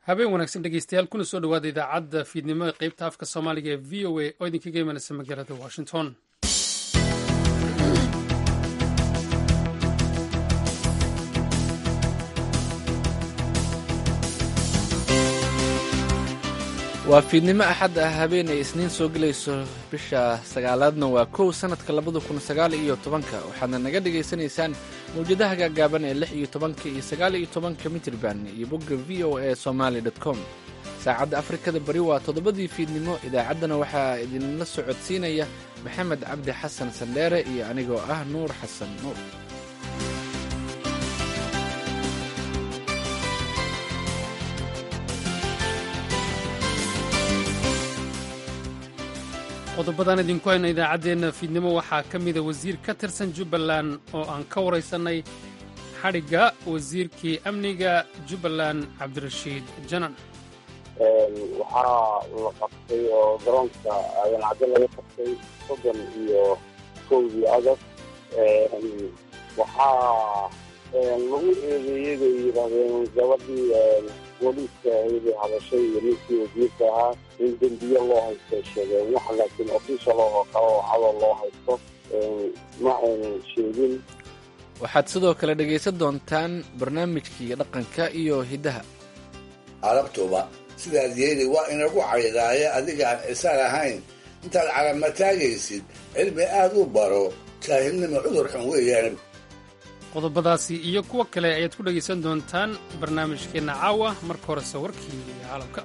habeen wanaagsan dhegeystayaal kuna soo dhowaada idaacadda fiidnimo ee qeybta afka soomaaliga ee v o a oo idinkaga imanaysa magaalada washington waa fiidnimo axad ah habeen ay isniin soo gelayso bisha sagaalaadna waa kow sannadka labada kun sagaal iyo tobanka waxaadna naga dhagaysanaysaan mawjadaha gaagaaban ee lix iyo tobanka iyo sagaal iyo tobanka mitrban iyo bogga v o a somaali com saacadda afrikada bari waa toddobadii fiidnimo idaacaddana waxaa idinla socodsiinaya maxamed cabdi xasan sandheere iyo anigoo ah nuur xasan nuur qodobadan idinku hayna idaacaddeenna fiidnimo waxaa ka mida wasiir ka tirsan jubbaland oo aan ka waraysannay xadhigga wasiirkii amniga jubbaland cabdirashiid janan waxaa la qabtay oo garoonka ayancaddo laga qabtay soddon iyo kowdii agast waxaa lagu eedeeyey bay yidhaahdeen gabadhii booliiska ahaydee hadashay iyo ninkii wasiirka ahaa in dembiye loo haystay sheegeen wax laakiin official oo kale oo cadoo loo haysto ma aynan sheegin waxaad sidoo kale dhegaysan doontaan barnaamijkii dhaqanka iyo hiddaha carabtuba sidaad yeeli waa inagu caydaaye adigaan isaan ahayn intaad calama taagaysid cilmi aad u baro jaahilnima cudur xun weeyaan qodobadaasi iyo kuwo kale ayaad ku dhegaysan doontaan barnaamijkeenna caawa marka horese warkii caalamka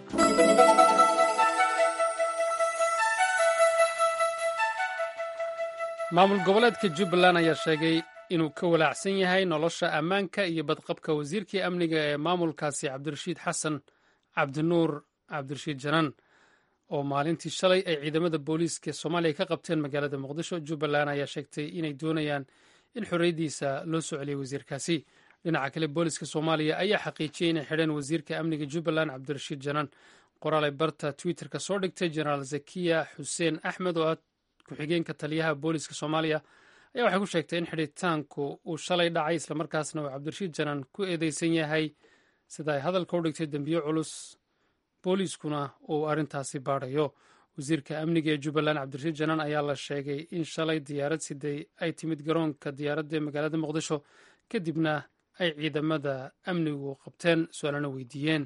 maamul goboleedka jubbaland ayaa sheegay inuu ka walaacsan yahay nolosha ammaanka iyo badqabka wasiirkii amniga ee maamulkaasi cabdirashiid xasan cabdinuur cabdirashiid janaan oo maalintii shalay ay ciidamada booliiska soomaaliya ka qabteen magaalada muqdisho jubbaland ayaa sheegtay inay doonayaan in xorriyaddiisa loo soo celiyay wasiirkaasi dhinaca kale booliiska soomaaliya ayaa xaqiijiyey inay xidheen wasiirka amniga jubbaland cabdirashiid janaan qoraalay barta twitterka soo dhigtay jenaraal zakiya xuseen axmed oo ah ku-xigeenka taliyaha booliiska soomaaliya ayaa waxay ku sheegtay in xidhitaanku uu shalay dhacay islamarkaasna uu cabdirashiid janaan ku eedeysan yahay sida ay hadalka u dhigtay dembiyo culus booliiskuna uu arrintaasi baadhayo wasiirka amniga ee jubbaland cabdirashiid janaan ayaa la sheegay in shalay diyaarad siday ay timid garoonka diyaaradda ee magaalada muqdisho kadibna ay ciidamada amnigu qabteen su-aalana weydiiyeen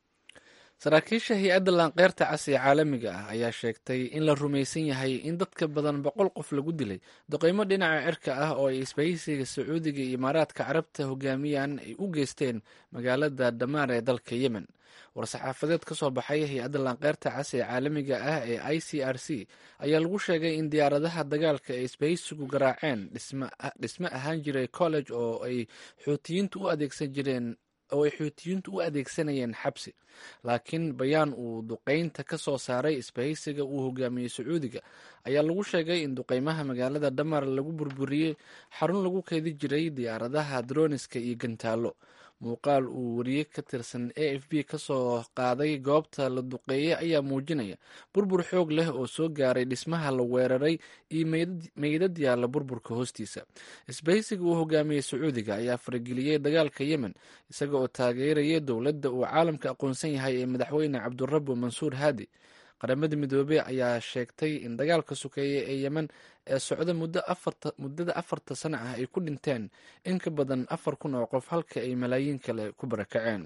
saraakiisha hay-adda laanqeyrta cas ee caalamiga ah ayaa sheegtay in la rumaysan yahay in dadka badan boqol qof lagu dilay duqeymo dhinaca cirka ah oo ay isbahaysiga sacuudiga iyo imaaraadka carabta hogaamiyaan ay u geysteen magaalada damaar ee dalka yemen war-saxaafadeed ka soo baxay hay-adda laanqeyrta cas ee caalamiga ah ee i c r c ayaa lagu sheegay in diyaaradaha dagaalka ay isbahaysigu garaaceen dhisme ahaan jiray college oo ay xuutiyiintu u adeegsan jireen oo ay xuutiyiintu u adeegsanayeen xabsi laakiin bayaan uu duqeynta ka soo saaray isbahaysiga uu hogaamiyey sacuudiga ayaa lagu sheegay in duqeymaha magaalada dhamar lagu burburiyey xarun lagu keedi jiray diyaaradaha droniska iyo gantaalo muuqaal uu wariye ka tirsan a f b ka soo qaaday goobta la duqeeyey ayaa muujinaya burbur xoog leh oo soo gaaray dhismaha la weeraray iyo meydad yaalla burburka hoostiisa isbahaysiga uu hogaamiyey sacuudiga ayaa farageliyey dagaalka yemen isaga oo taageeraya dowladda uu caalamka aqoonsan yahay ee madaxweyne cabdurabu mansuur haadi qaramada midoobey ayaa sheegtay in dagaalka sokeeye ee yemen ee socda muddada afarta sano ah ay ku dhinteen in ka badan afar kun oo qof halka ay malaayiin kale ku barakaceen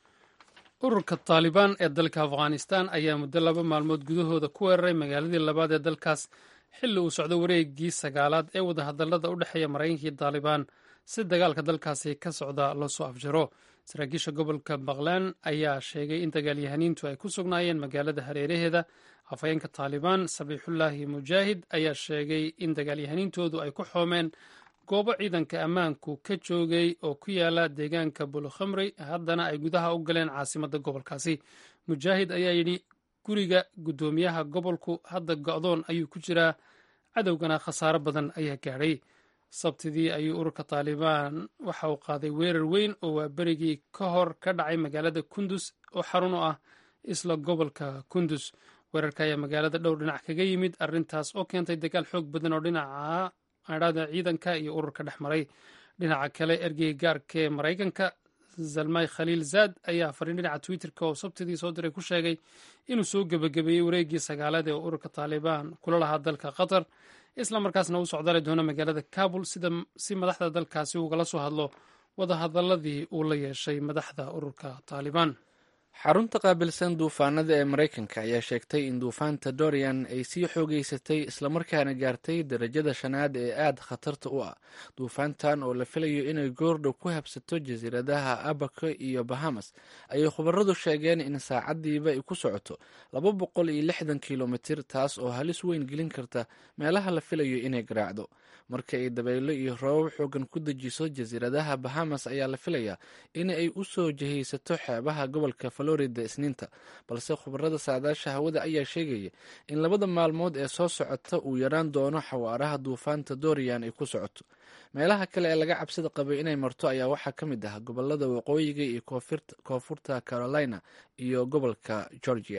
ururka taalibaan ee dalka afghanistan ayaa muddo laba maalmood gudahooda ku weeraray magaaladii labaad ee dalkaas xilli uu socdo wareegii sagaalaad ee wadahadallada u dhexeeya maraykankii taalibaan si dagaalka dalkaasi ka socda loo soo afjaro saraakiisha gobolka baqlaan ayaa sheegay in dagaalyahaniintu ay ku sugnaayeen magaalada hareeraheeda afhayeenka taalibaan sabiixullaahi mujaahid ayaa sheegay in dagaalyahaniintoodu ay ku xoomeen goobo ciidanka ammaanku ka joogay oo ku yaala deegaanka bulukhamri haddana ay gudaha u galeen caasimadda gobolkaasi mujaahid ayaa yidhi guriga guddoomiyaha gobolku hadda go'doon ayuu ku jiraa cadowgana khasaaro badan ayaa gaadhay sabtidii ayuu ururka taalibaan waxa uu qaaday weerar weyn oo waa berigii ka hor ka dhacay magaalada kundus oo xarun u ah isla gobolka kundus weerarka ayaa magaalada dhowr dhinac kaga yimid arrintaas oo keentay dagaal xoog badan oo dhinaca adhada ciidanka iyo ururka dhex maray dhinaca kale ergeyga gaarka ee maraykanka zalmay khaliil zaad ayaa fariin dhinaca twitterka oo sabtidii soo diray ku sheegay inuu soo gebagabeeyey wareeggii sagaalaad ee ururka taalibaan kula lahaa dalka qatar isla markaasna u socdaali doono magaalada kabul si madaxda dalkaasi ugala soo hadlo wadahadaladii uu la yeeshay madaxda ururka taalibaan xarunta qaabilsan duufaanada ee maraykanka ayaa sheegtay in duufaanta dorian ay sii xoogeysatay islamarkaana gaartay darajada shanaad ee aada khatarta u ah duufaantan oo la filayo inay goordhow ku habsato jasiiradaha abaco iyo bahamas ayay khubaradu sheegeen in saacadiiba ay ku socoto laba boqol iyo lixdan kilomitir taas oo halis weyn gelin karta meelaha la filayo inay garaacdo marka ay dabaylo iyo roobab xoogan ku dejiso jasiiradaha bahamas ayaa la filayaa in ay u soo jihaysato xeebaha gobolka florida isniinta balse khubarada saadaasha hawada ayaa sheegaya in labada maalmood ee soo socota uu yaraan doono xawaaraha duufaanta dorian ay ku socoto meelaha kale ee laga cabsida qabay inay marto ayaa waxaa ka mid ah gobolada waqooyiga iyo koonfurta carolina iyo gobolka georgia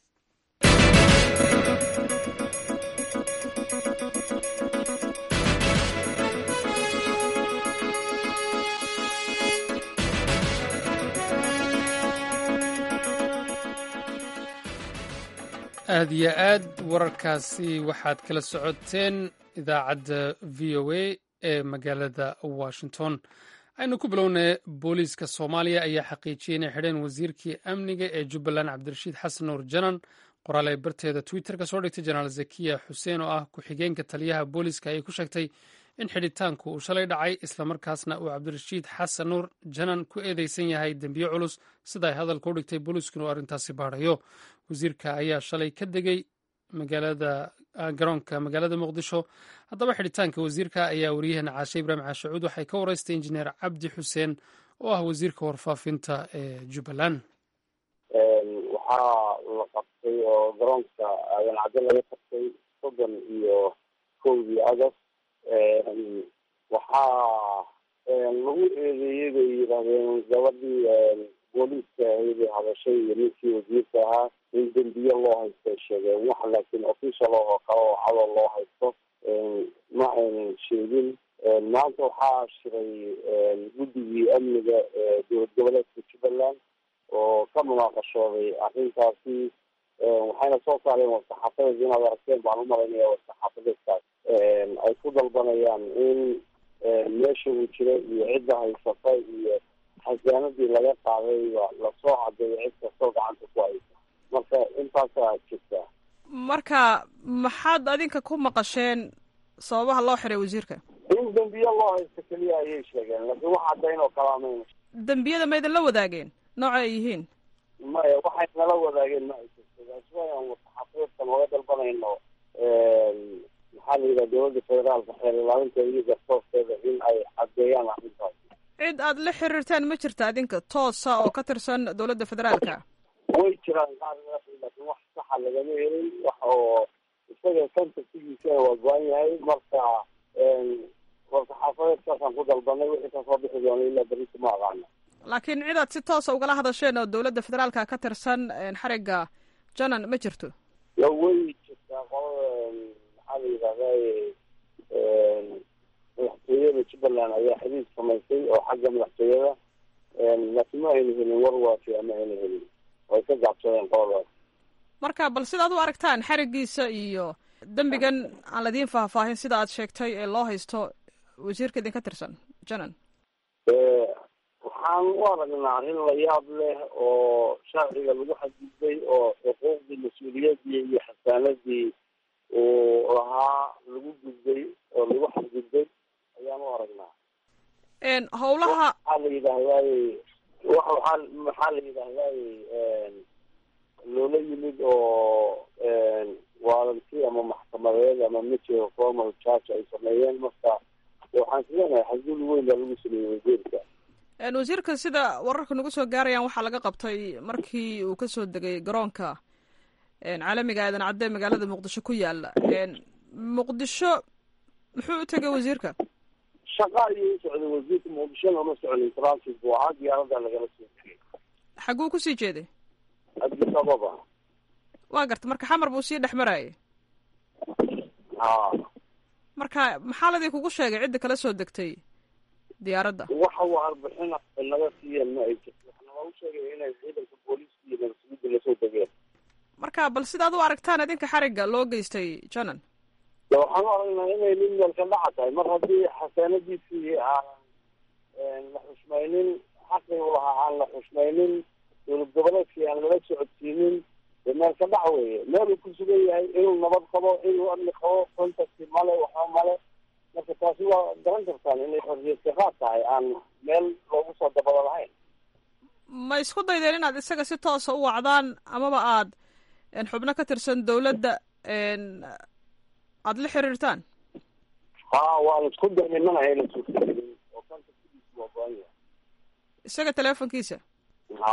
aad iyo aad wararkaasi waxaad kala socoteen idaacadda v o a ee magaalada washington aynu ku bilownay booliiska soomaaliya ayaa xaqiijiyey inay xidheen wasiirkii amniga ee jubbaland cabdirashiid xasan nuur janan qoraal ay barteeda twitter ka soo dhigtay jenaraal zakiya xuseen oo ah ku-xigeenka taliyaha booliiska ayay ku sheegtay in xidhitaanku uu shalay dhacay islamarkaasna uu cabdirashiid xasan nuur janan ku eedeysan yahay dembiyo culus sida ay hadalka u dhigtay booliiskuna uu arrintaasi baadhayo wasiirka ayaa shalay ka degay magaalada garoonka magaalada muqdisho haddaba xidhitaanka wasiirka ayaa wariyahana caashe ibraahim caashacuud waxay ka wareystay injineer cabdi xuseen oo ah wasiirka warfaafinta ee jubbaland waxaa la qabtay oo garoonka aadan cadde laga qabtay soddon iyo kowdii agost waxaa lagu eedeeyey bay yidhaahdeen gabadhii booliiska ahaydee hadashay iyo ninkii wasiirka ahaa in dembiye loo haysto ay sheegeen wax laakiin official oo kale oo cadoo loo haysto ma aynan sheegin maanta waxaa shiray guddigii amniga ee dowlad goboleedka jubbaland oo ka munaaqashooday arrintaasi waxayna soo saareen warsaxaafadeed inaad aragteen baan umalaynaya warsaxaafadeedkaas ay ku dalbanayaan in meesha uu jira iyo cidda haysata iyo xasaanadii laga qaadayba lasoo cadeeyo cid kastoo gacanta ku haysa marka intaasaa jirta marka maxaad adinka ku maqasheen sababaha loo xiray wasiirka in dembiye loo haysto keliya ayay sheegeen laakiin wax caddayn oo kala mayna dembiyada ma idin la wadaageen nooca ay yihiin maya waxay nala wadaageen ma ay jirto laaswaan warsaxaafadeedkan oga dalbanayno maxaa la yidhaha dowladda federaalka xeer ilaalinteeda iyo garsoorteeda in ay caddeeyaan arrintaas cid aad la xiriirtaan ma jirta adinka toosa oo ka tirsan dowladda federaalka way jiraan qaar laakiin wax saxa lagama helin wax oo isaga kontaktigiisa waa go-an yahay marka warsaxaafadeedkaasaan ku dalbanay wixii kasoo bixi doona ilaa berrita ma aqaana laakiin cid aad si toosa ugala hadasheen oo dowladda federaalka ka tirsan xarigga janan ma jirto ya way jirtaa qolada maxaa la yidhahday madaxtooyada jubbaland ayaa xiriir samaysay oo xagga madaxtooyada laakiin ma ayna helin war waafi ama ayna helin way ka gaabsadeen qoladaas marka bal sidaad u aragtaan xarigiisa iyo dembigan aan ladiin faahfaahin sida aad sheegtay ee loo haysto wasiirka idinka tirsan janan waxaan u aragnaa arrin la yaab leh oo sharciga lagu xadgudbay oo xuquuqdii mas-uuliyadii iyo xasaanadii uu lahaa lagu gudbay oo lagu xadgudbay ayaan u aragnaa howlaha maxaa la yidhaahdaay waaa maxaa la yidhaahdaay loola yimid oo waalanti ama maxkamadeed ama major formal charge ay sameeyeen marka waxaan islenahay xadgud weyn baa lagu sameeyey wasiirka wasiirka sida wararka nagu soo gaarayaan waxaa laga qabtay markii uu kasoo degay garoonka caalamiga aadan cadde magaalada muqdisho ku yaala muqdisho muxuu u tegay wasiirka shaqa ayuu u socday wasiirka muqdishona uma socnin transit buu ahaa diyaarada lagala soo degay xaguu kusii jeeday addis ababa waa garta marka xamar buu sii dhex marayay ha marka maxaa ladii kugu sheegay cidda kala soo degtay diyaaradda waxa warbixin naga siiyeen ma ay jirto waxna lagu sheegay inay ciidanka booliiska iyo nabadsuguda lasoo degeen marka bal sidaad u aragtaan idinka xarigga loo geystay janan de waxaan u aragnaa inay nin meelka dhaca tahay mar haddii xasaanadiisii aan la xushmaynin xaqii u lahaa aan la xushmaynin dowlad goboleedkii aan lala socodsiinin de meelka dhac weeye meel uu ku sugan yahay inuu nabad qabo inuu amni qabo contacti male waxba male marka taasi waa garan kartaan inay xorriyadka qaad tahay aan meel loogu soo dabado lahayn ma isku daydeen inaad isaga si toosa u wacdaan amaba aad xubno ka tirsan dowladda aada la xiriirtaan ha waan isku daynay mana hayna suurtagelin oo contactkiisu waa go-an yahay isaga teleefonkiisa ha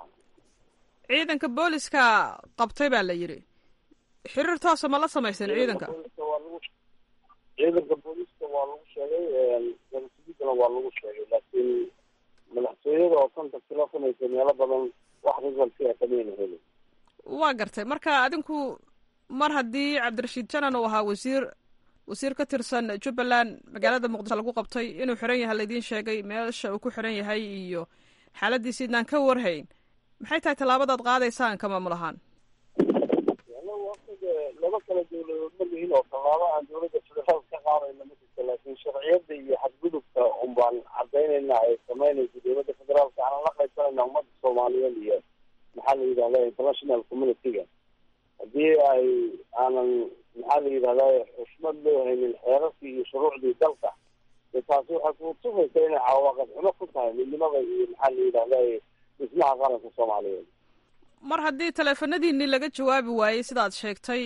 ciidanka booliska qabtay baa la yidhi xiriir toosa ma la samayseen ciidanka booliska waa lagu ciidanka booliska waa lagu sheegay nabadsuguddana waa lagu sheegay laakiin madaxtooyada oo contact la samaysa meelo badan wax resulti a kamayna helin waa gartay marka adinku mar haddii cabdirashiid janan uu ahaa wasiir wasiir ka tirsan jubbaland magaalada muqdisho lagu qabtay inuu xiran yahay laidiin sheegay meesha uu ku xiran yahay iyo xaaladiisi idnaan ka warhayn maxay tahay tallaabadaad qaadaysaan ka maamul ahaan anagu waqtiga laba kala dowladood ma lihin oo tallaabo aan dowladda federaal ka qaadayna ma jirto laakiin sharciyada iyo xadgudubka un baan cadaynayna ay samaynayso dowladda federaalka aanan la qaybsanayna ummadda soomaaliyeed iyo maxaa la yidhahda international community-ga haddii ay aanan maxaa la yidhahda xushmad loo haynin xeerarkii iyo shuruucdii dalka de taasi waxay kutusaysa inay cawaaqib xumo ku tahay midnimada iyo maxaa la yidhahda dhismaha qaranka soomaaliyeed mar haddii taleefanadiinii laga jawaabi waayey sidaad sheegtay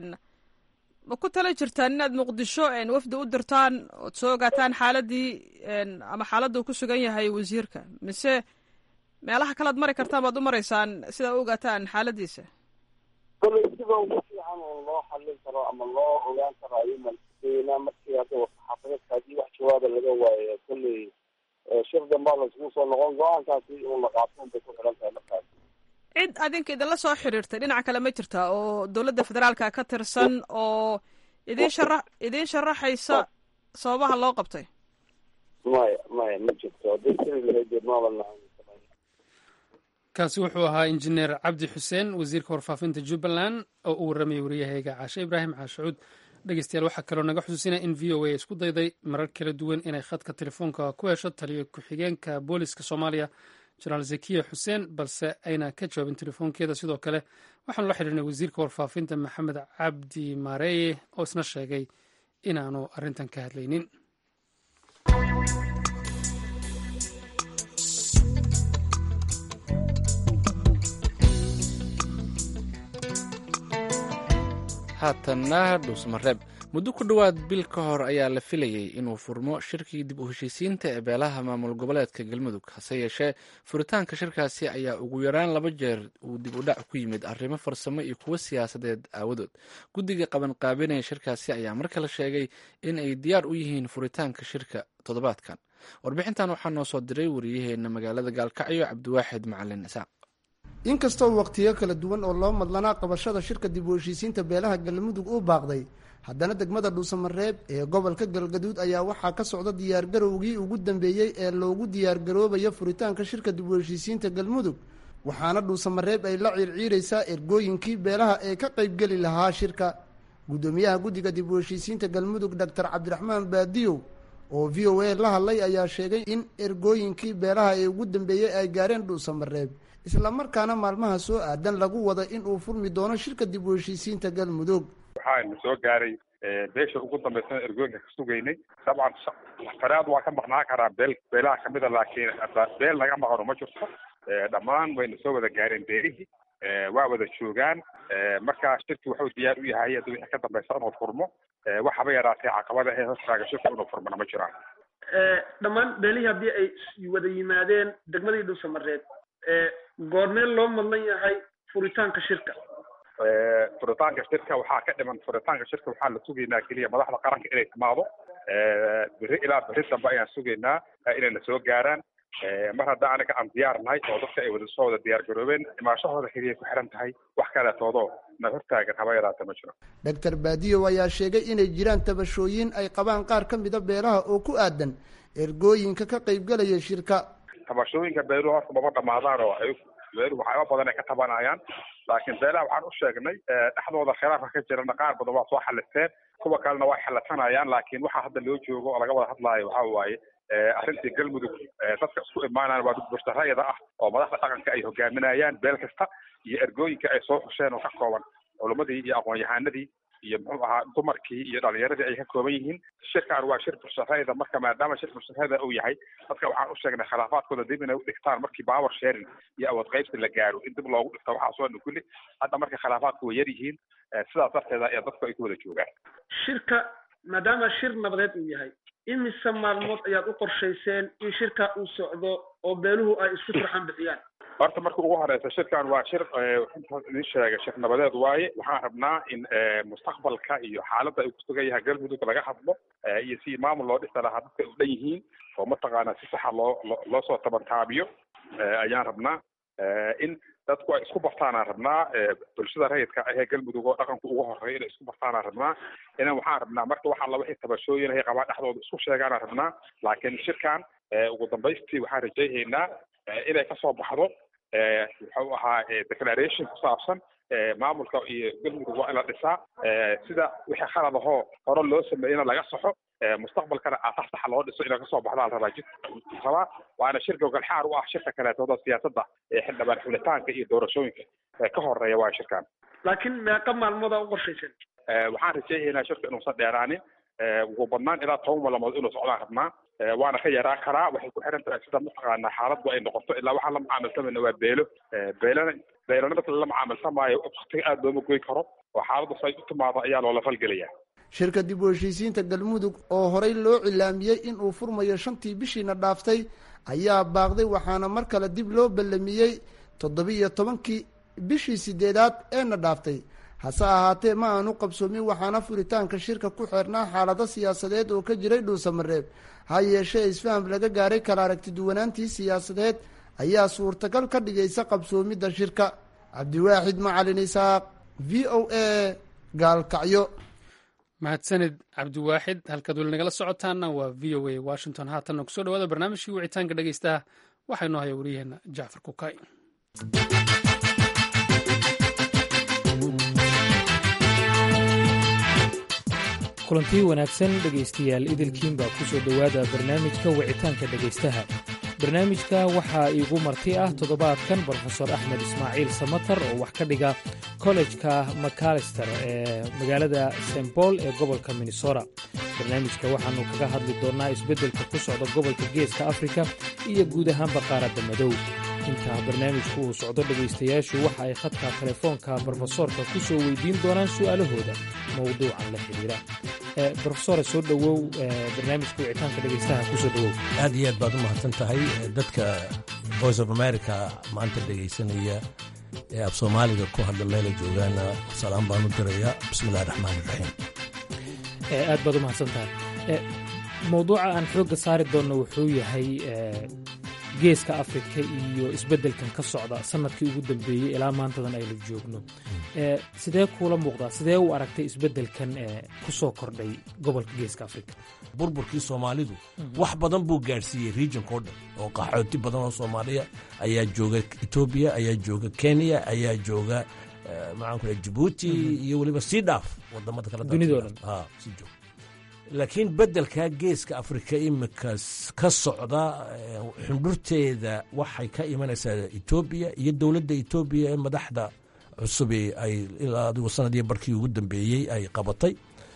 ma ku tala jirtaan inaad muqdisho wafdi u dirtaan ood soo ogaataan xaaladii ama xaaladda uu ku sugan yahay wasiirka mise meelaha kalead mari kartaan baad u maraysaan sidaa u ogaataan xaaladiisa kolley sida ugu fiican oo loo xallin karo ama loo ogaan karo ayuuman daynaa markii hadda saxaafadeedka haddii wax jawaaba laga waayo kolley shir dambaa laisku soo noqon go-aankaasi inuu la qaato unbay ku xiran tahay markaas cid adinka idinla soo xiriirtay dhinaca kale ma jirta oo dowladda federaalka ka tirsan oo idin shara idiin sharaxaysa sababaha loo qabtay maya maya ma jirto haddii siri lahayd maaban kaasi wuxuu ahaa injineer cabdi xuseen wasiirka warfaafinta jubbaland oo uu warramayay wariyahayga caashe ibraahim caashacuud dhegeystayaal waxaa kaloo naga xusuusinaya in v o a isku dayday marar kala duwan inay khadka telefoonka ku hesho taliyo ku-xigeenka booliska soomaaliya jenaraal zakiya xuseen balse ayna ka jawaabin telefoonkeeda sidoo kale waxaanu la xidhiirnay wasiirka warfaafinta maxamed cabdi maareeye oo isna sheegay inaanu arrintan ka hadlaynin haatanna dhuusmareeb muddo ku dhowaad bil ka hor ayaa la filayey inuu furmo shirkii dib u heshiisiinta ee beelaha maamul goboleedka galmudug hase yeeshee furitaanka shirkaasi ayaa ugu yaraan laba jeer uu dib u dhac ku yimid arrimo farsamo iyo kuwo siyaasadeed aawadood guddiga qabanqaabinaya shirkaasi ayaa mar kale sheegay in ay diyaar u yihiin furitaanka shirka toddobaadkan warbixintan waxaa noo soo diray wariyaheena magaalada gaalkacyo cabdiwaaxid macalin isaaq inkastoo waqtiyo kala duwan oo loo madlanaa qabashada shirka dib u heshiisiinta beelaha galmudug uu baaqday haddana degmada dhuusamareeb ee gobolka galgaduud ayaa waxaa ka socda diyaargarowgii ugu dambeeyey ee loogu diyaargaroobayo furitaanka shirka dib u heshiisiinta galmudug waxaana dhuusamareeb ay la ciirciiraysaa ergooyinkii beelaha ee ka qaybgeli lahaa shirka guddoomiyaha guddiga dib u heshiisiinta galmudug doctor cabdiraxmaan baadiyow oo v o a la hadlay ayaa sheegay in ergooyinkii beelaha ee ugu dambeeyey ay gaareen dhuusamareeb islamarkaana maalmaha soo aadan lagu wada in uu furmi doono shirka dib u heshiisiinta galmudug waxaana soo gaaray beesha ugu dambaysan ergooyinka ka sugaynay dabcan faraad waa ka maqnaan karaa beel beelaha kamida laakiin beel naga maqano ma jirto dhammaan wayna soo wada gaareen beelihii waa wada joogaan marka shirki wuxuu diyaar u yahay hadda wixii ka dambaysa inuu furmo waxaba yaraatee caqabada ee hortaaga shirku inuu furmana ma jiraan dhammaan beelihii haddii ay wada yimaadeen degmadii dhuusamareed goormee loo madlan yahay furitaanka shirka furitaanka shirka waxaa ka dhiman furitaanka shirka waxaa la sugaynaa keliya madaxda qaranka inay timaado beri ilaa beri dambe ayaan sugaynaa inayna soo gaaraan mar hadda anaga aan diyaar nahay oo dadka ay wada soo wada diyaar garoobeen imaashahooda keliya ku xiran tahay wax kaleetoodoo na hortaagan haba yaraata ma jiro doctor baadiyow ayaa sheegay inay jiraan tabashooyin ay qabaan qaar ka mida beelaha oo ku aadan ergooyinka ka qaybgalaya shirka tabashooyinka beeluhu horta maba dhamaadaan oo ay beeluhu waxyaaba badan ay ka tabanayaan laakiin beelaha waxaan u sheegnay dhexdooda khilaafka ka jirana qaar badan waa soo xalisteen kuwa kalena waa xalasanayaan laakiin waxaa hadda loo joogo oo laga wada hadlaayo waxaa waaye arrintii galmudug dadka isku imaanayaan waa dad burtarayada ah oo madaxda dhaqanka ay hogaaminayaan beel kasta iyo ergooyinka ay soo xusheen oo ka kooban culumadii iyo aqoon-yahanadii iyo muxuu ahaa dumarkii iyo dhalinyaradii ay ka kooban yihiin shirkan waa shir burtarayda marka maadaama shir burtarayda uu yahay dadka waxaan u sheegnay khilaafaadkooda dib inay u dhigtaan markii power sharing iyo awood qaybsi la gaaro in dib loogu dhigto waxaasoo dhan kulli hadda marka khilaafaadku way yar yihiin sidaas darteeda ee dadku ay ku wada joogaan shirka maadaama shir nabadeed uu yahay imise maalmood ayaad u qorshayseen in shirka uu socdo oo beeluhu ay isku turxan bixiyaan horta marka ugu horeysa shirkan waa shir idin sheegay shir nabadeed waaye waxaan rabnaa in mustaqbalka iyo xaaladda ay kusugan yahay galmudug laga hadlo iyo si maamul loo dhisa lahaa dadka u dhan yihiin oo mataqaanaa si saxa loo loo soo tabantaabiyo ayaan rabnaa in dadku ay isku bartaanaan rabnaa bulshada rayidka ahee galmudug oo dhaqanku ugu horeeya inay isku bartaanaan rabnaa inan waxaan rabnaa marka waxaa la wixii tabashooyin ay qabaa dhexdooda isku sheegaanaan rabnaa laakiin shirkan ugu dambaystii waxaan rajaynaynaa inay kasoo baxdo wuxuu ahaa declaration ku saabsan maamulka iyo galmudug waa in la dhisaa sida wixii khalad ahoo hore loo sameeyena laga saxo mustaqbalkana aasax saxa loo dhiso inay kasoo baxdaa la rabaa jid rabaa waana shir gogolxaar u ah shirka kaleetooda siyaasadda ee xildhibaan xulitaanka iyo doorashooyinka ka horeeya waa shirkan laakiin meeqa maalmooda u qorshaysan waxaan rajaynaynaa shirka inuusan dheeraanin ugu badnaan ilaa toban maalmood inuu socdaan rabnaa waana ka yaraa karaa waxay ku xiran tahay sida mataqaanaa xaaladdu ay noqoto ilaa waxaan la macaamilsamayna waa beelo beelana beelana dadka la macaamilsamaayo waktiga aada looma goyn karo oo xaaladdu say u timaado ayaa loola falgelaya shirka dib u heshiisiinta galmudug oo horey loo cilaamiyey in uu furmayo shantii bishiina dhaaftay ayaa baaqday waxaana mar kale dib loo ballamiyey toddobiiyo tobankii bishii sideedaad eena dhaaftay hase ahaatee ma aanu qabsoomin waxaana furitaanka shirka ku xeernaa xaalado siyaasadeed oo ka jiray dhuusamareeb ha yeeshee isfaham laga gaaray kala aragtiduwanaantii siyaasadeed ayaa suurtagal ka dhigaysa qabsoomidda shirka cabdiwaaxid macalin isaaq v o a gaalkacyo mahadsanid cabdiwaaxid halkaad weli nagala socotaana waa v o a washington haatanna kusoo dhawaada barnaamijkii wicitaanka dhegeystaha waxaa inoo haya waryaheena jacfar kukay kulantii wanaagsan dhegaystayaal idilkiin baa ku soo dhowaada barnaamijka wicitaanka dhegaystaha barnaamijka waxaa iigu marti ah toddobaadkan brofesor axmed ismaaciil samatar oo wax ka dhiga kollejka macalister ee magaalada st bool ee gobolka minnesota barnaamijka waxaannu kaga hadli doonnaa isbeddelka ku socda gobolka geeska afrika iyo guud ahaanba qaaradda madow intaa barnaamijku uu socdo dhegaystayaashu waxa ay khadka telefoonka brofesoorka ku soo weydiin doonaan su'aalahooda mowduucan la xidhiira brofesore soo dhowow barnaamijka wicitaanka dhegaystaha kusoo dhowow aad iyo aad baad u mahadsan tahay dadka voice of america maanta dhegaysanaya ee af soomaaliga ku hadla meela joogaana salaam baan u dirayaa bismillahi raxmaan iraxiim aad baad u mahadsan tahay mowduuca aan xoogga saari doonno wuxuu yahay geeska afrika iyo isbeddelkan ka socda sanadkii ugu dambeeyey ilaa maantadan aynu joogno sidee kuula muuqdaa sidee u aragtay isbeddelkan ku soo kordhay gobolka geeska afrika burburkii soomaalidu wax badan buu gaadhsiiyey regionka o dhan oo qaxooti badan oo soomaaliya ayaa jooga etoobiya ayaa jooga kenya ayaa jooga maxaan ku jabuuti iyo weliba sii dhaaf wadamada kale dunidao dhan sii joog laakiin beddelka geeska afrika imika ka socda xundhurteeda waxay ka imanaysaa etoobiya iyo dowladda etoobiya ee madaxda cusubi ay ilaa adigu sanadii barkii ugu dambeeyey ay qabatay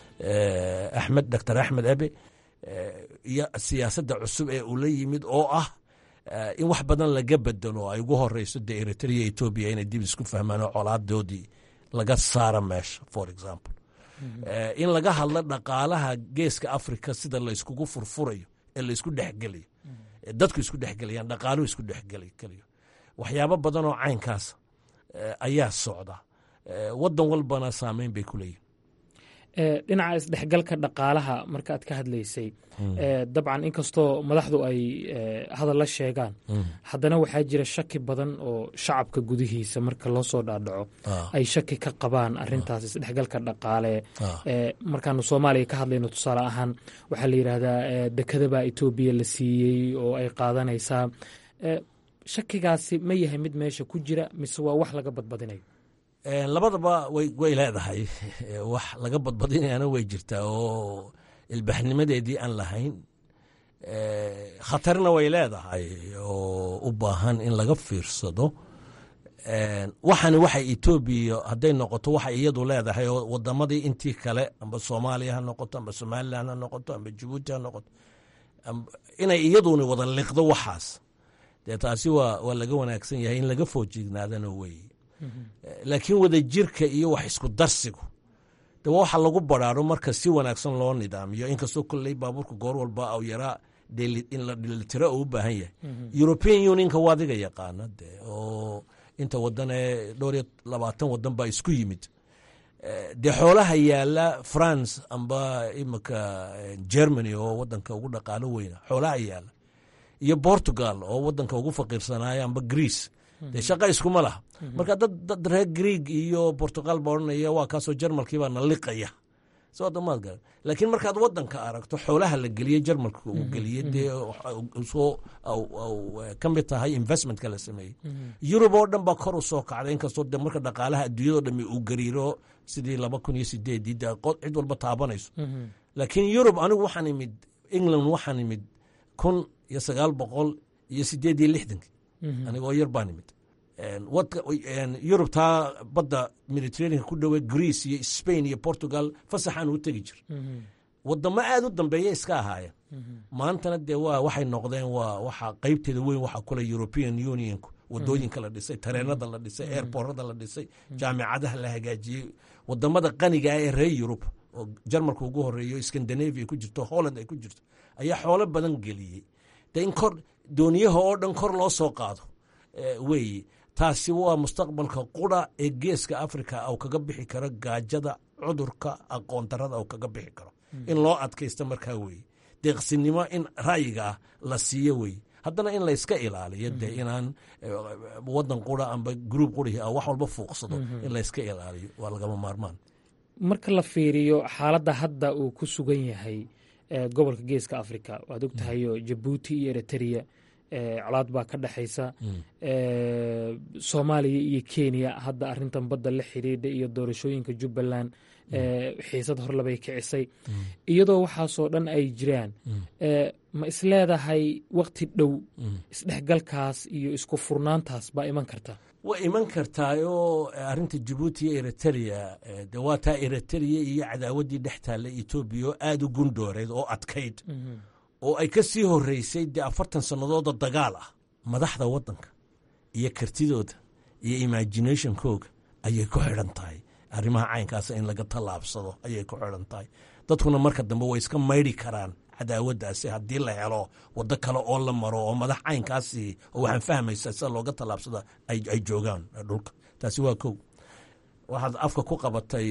axmed doctor axmed abe iyo siyaasadda cusub ee uu la yimid oo ah in wax badan laga bedelo ay ugu horeyso dee eritrea etoobiya inay dib isku fahmaan oo colaadoodii laga saara meesha for example in laga hadlo dhaqaalaha geeska africa sida layskugu furfurayo ee laysku dhexgelayo dadku isku dhexgelayaan dhaqaaluhu isku dhexgelayo waxyaabo badan oo caynkaas ayaa socda wadan walbana saameyn bay ku leeyihin dhinaca isdhexgalka dhaqaalaha marka aad ka hadlaysay dabcan inkastoo madaxdu ay hadal la sheegaan haddana waxaa jira shaki badan oo shacabka gudihiisa marka loo soo dhaadhaco ay shaki ka qabaan arintaas isdhexgalka dhaqaale markaanu soomaaliya ka hadlayno tusaale ahaan waxaa la yidhaahdaa dekadabaa etoobiya la siiyey oo ay qaadanaysaa shakigaasi ma yahay mid meesha ku jira mise waa wax laga badbadinayo labadaba way leedahay wax laga badbadinayana way jirtaa oo ilbaxnimadeedii aan lahayn khatarna way leedahay oo u baahan in laga fiirsado waxani waxay etoobiya hadday noqoto waxay iyadu leedahay oo wadamadii intii kale amba soomaaliya ha noqoto amba somalilan ha noqoto amba jabuuti ha noqoto inay iyaduna wada liqdo waxaas dee taasi waa laga wanaagsan yahay in laga foojignaadana weye laakiin wadajirka iyo wax isku darsigu de waxa lagu baraaro marka si wanaagsan loo nidaamiyo inkastoo kolley baabuurka goor walba au yaraa in la dhilitiro oo u baahan yahay european unionka waa adiga yaqaana de oo inta wadan ee dhowr iyo labaatan wadan baa isku yimid dee xoolaha yaala france amba imika germany oo wadanka ugu dhaqaalo weyna xoolaha yaala iyo portugal oo wadanka ugu faqiirsanaayo amba greece dee shaqa iskuma laha marka dad dad reer greeg iyo portugal ba odhanaya waa kaasoo jarmalkiibaa na liqaya soo damaad garan laakiin markaad wadanka aragto xoolaha la geliye jarmalka uu geliye dee soo ka mid tahay investmentka la sameeyey yurub oo dhan baa kor u soo kacday inkastoo de marka dhaqaalaha adduunyado dhami uu gariiro sidii laba kun iyo sideedii de cid walba taabanayso laakiin yurub anigu waxaan imid england waxaan imid kun iyo sagaal boqol iyo sideed iyo lixdankii anigoo yar baan imid yurub taa badda mediterraneanka ku dhowe greece iyo spain iyo portugal fasaxaan u tegi jir wadamo aad u dambeeya iska ahaayeen maantana dee waa waxay noqdeen waa waxa qeybteeda weyn waxa kule european unionku wadooyinka la dhisay tareenada la dhisay airborada la dhisay jaamicadaha la hagaajiyey wadamada qaniga ah ee reer yurub oo jarmalka ugu horeeyo scandinavia ku jirto holland ay ku jirto ayaa xoolo badan geliyey de in kor dooniyaha oo dhan kor loo soo qaado weeye taasi waa mustaqbalka qura ee geeska africa au kaga bixi karo gaajada cudurka aqoon darada au kaga bixi karo in loo adkaysta markaa weeye deeqsinimo in ra'yiga ah la siiyo weeye haddana in layska ilaaliyo dee inaan wadan qura amba gruub qurihii a wax walba fuuqsado in layska ilaaliyo waa lagama maarmaan marka la fiiriyo xaaladda hadda uu ku sugan yahay gobolka geeska africa waad og tahayo jabuuti iyo eritrea colaad baa ka dhexaysa soomaaliya iyo kenya hadda arintan badda la xidhiidha iyo doorashooyinka jubbaland xiisad horlabay kicisay iyadoo waxaasoo dhan ay jiraan ma isleedahay wakti dhow isdhexgalkaas iyo isku furnaantaas baa iman karta way iman kartaayoo arinta jabuuti iyo eritrea de waa taa eritrea iyo cadaawaddii dhex taalla etoobiya oo aada u gundhooreed oo adkayd oo ay ka sii horeysay dee afartan sannadooda dagaal ah madaxda waddanka iyo kartidooda iyo imaginationkooga ayay ku xidhan tahay arrimaha caynkaasa in laga tallaabsado ayay ku xidhan tahay dadkuna marka dambe way iska maydhi karaan cadaawaddaasi haddii la helo waddo kale oo la maro oo madax caynkaasi oo waxaan fahmaysa sida looga tallaabsada ay joogaan dhulka taasi waa kow waxaad afka ku qabatay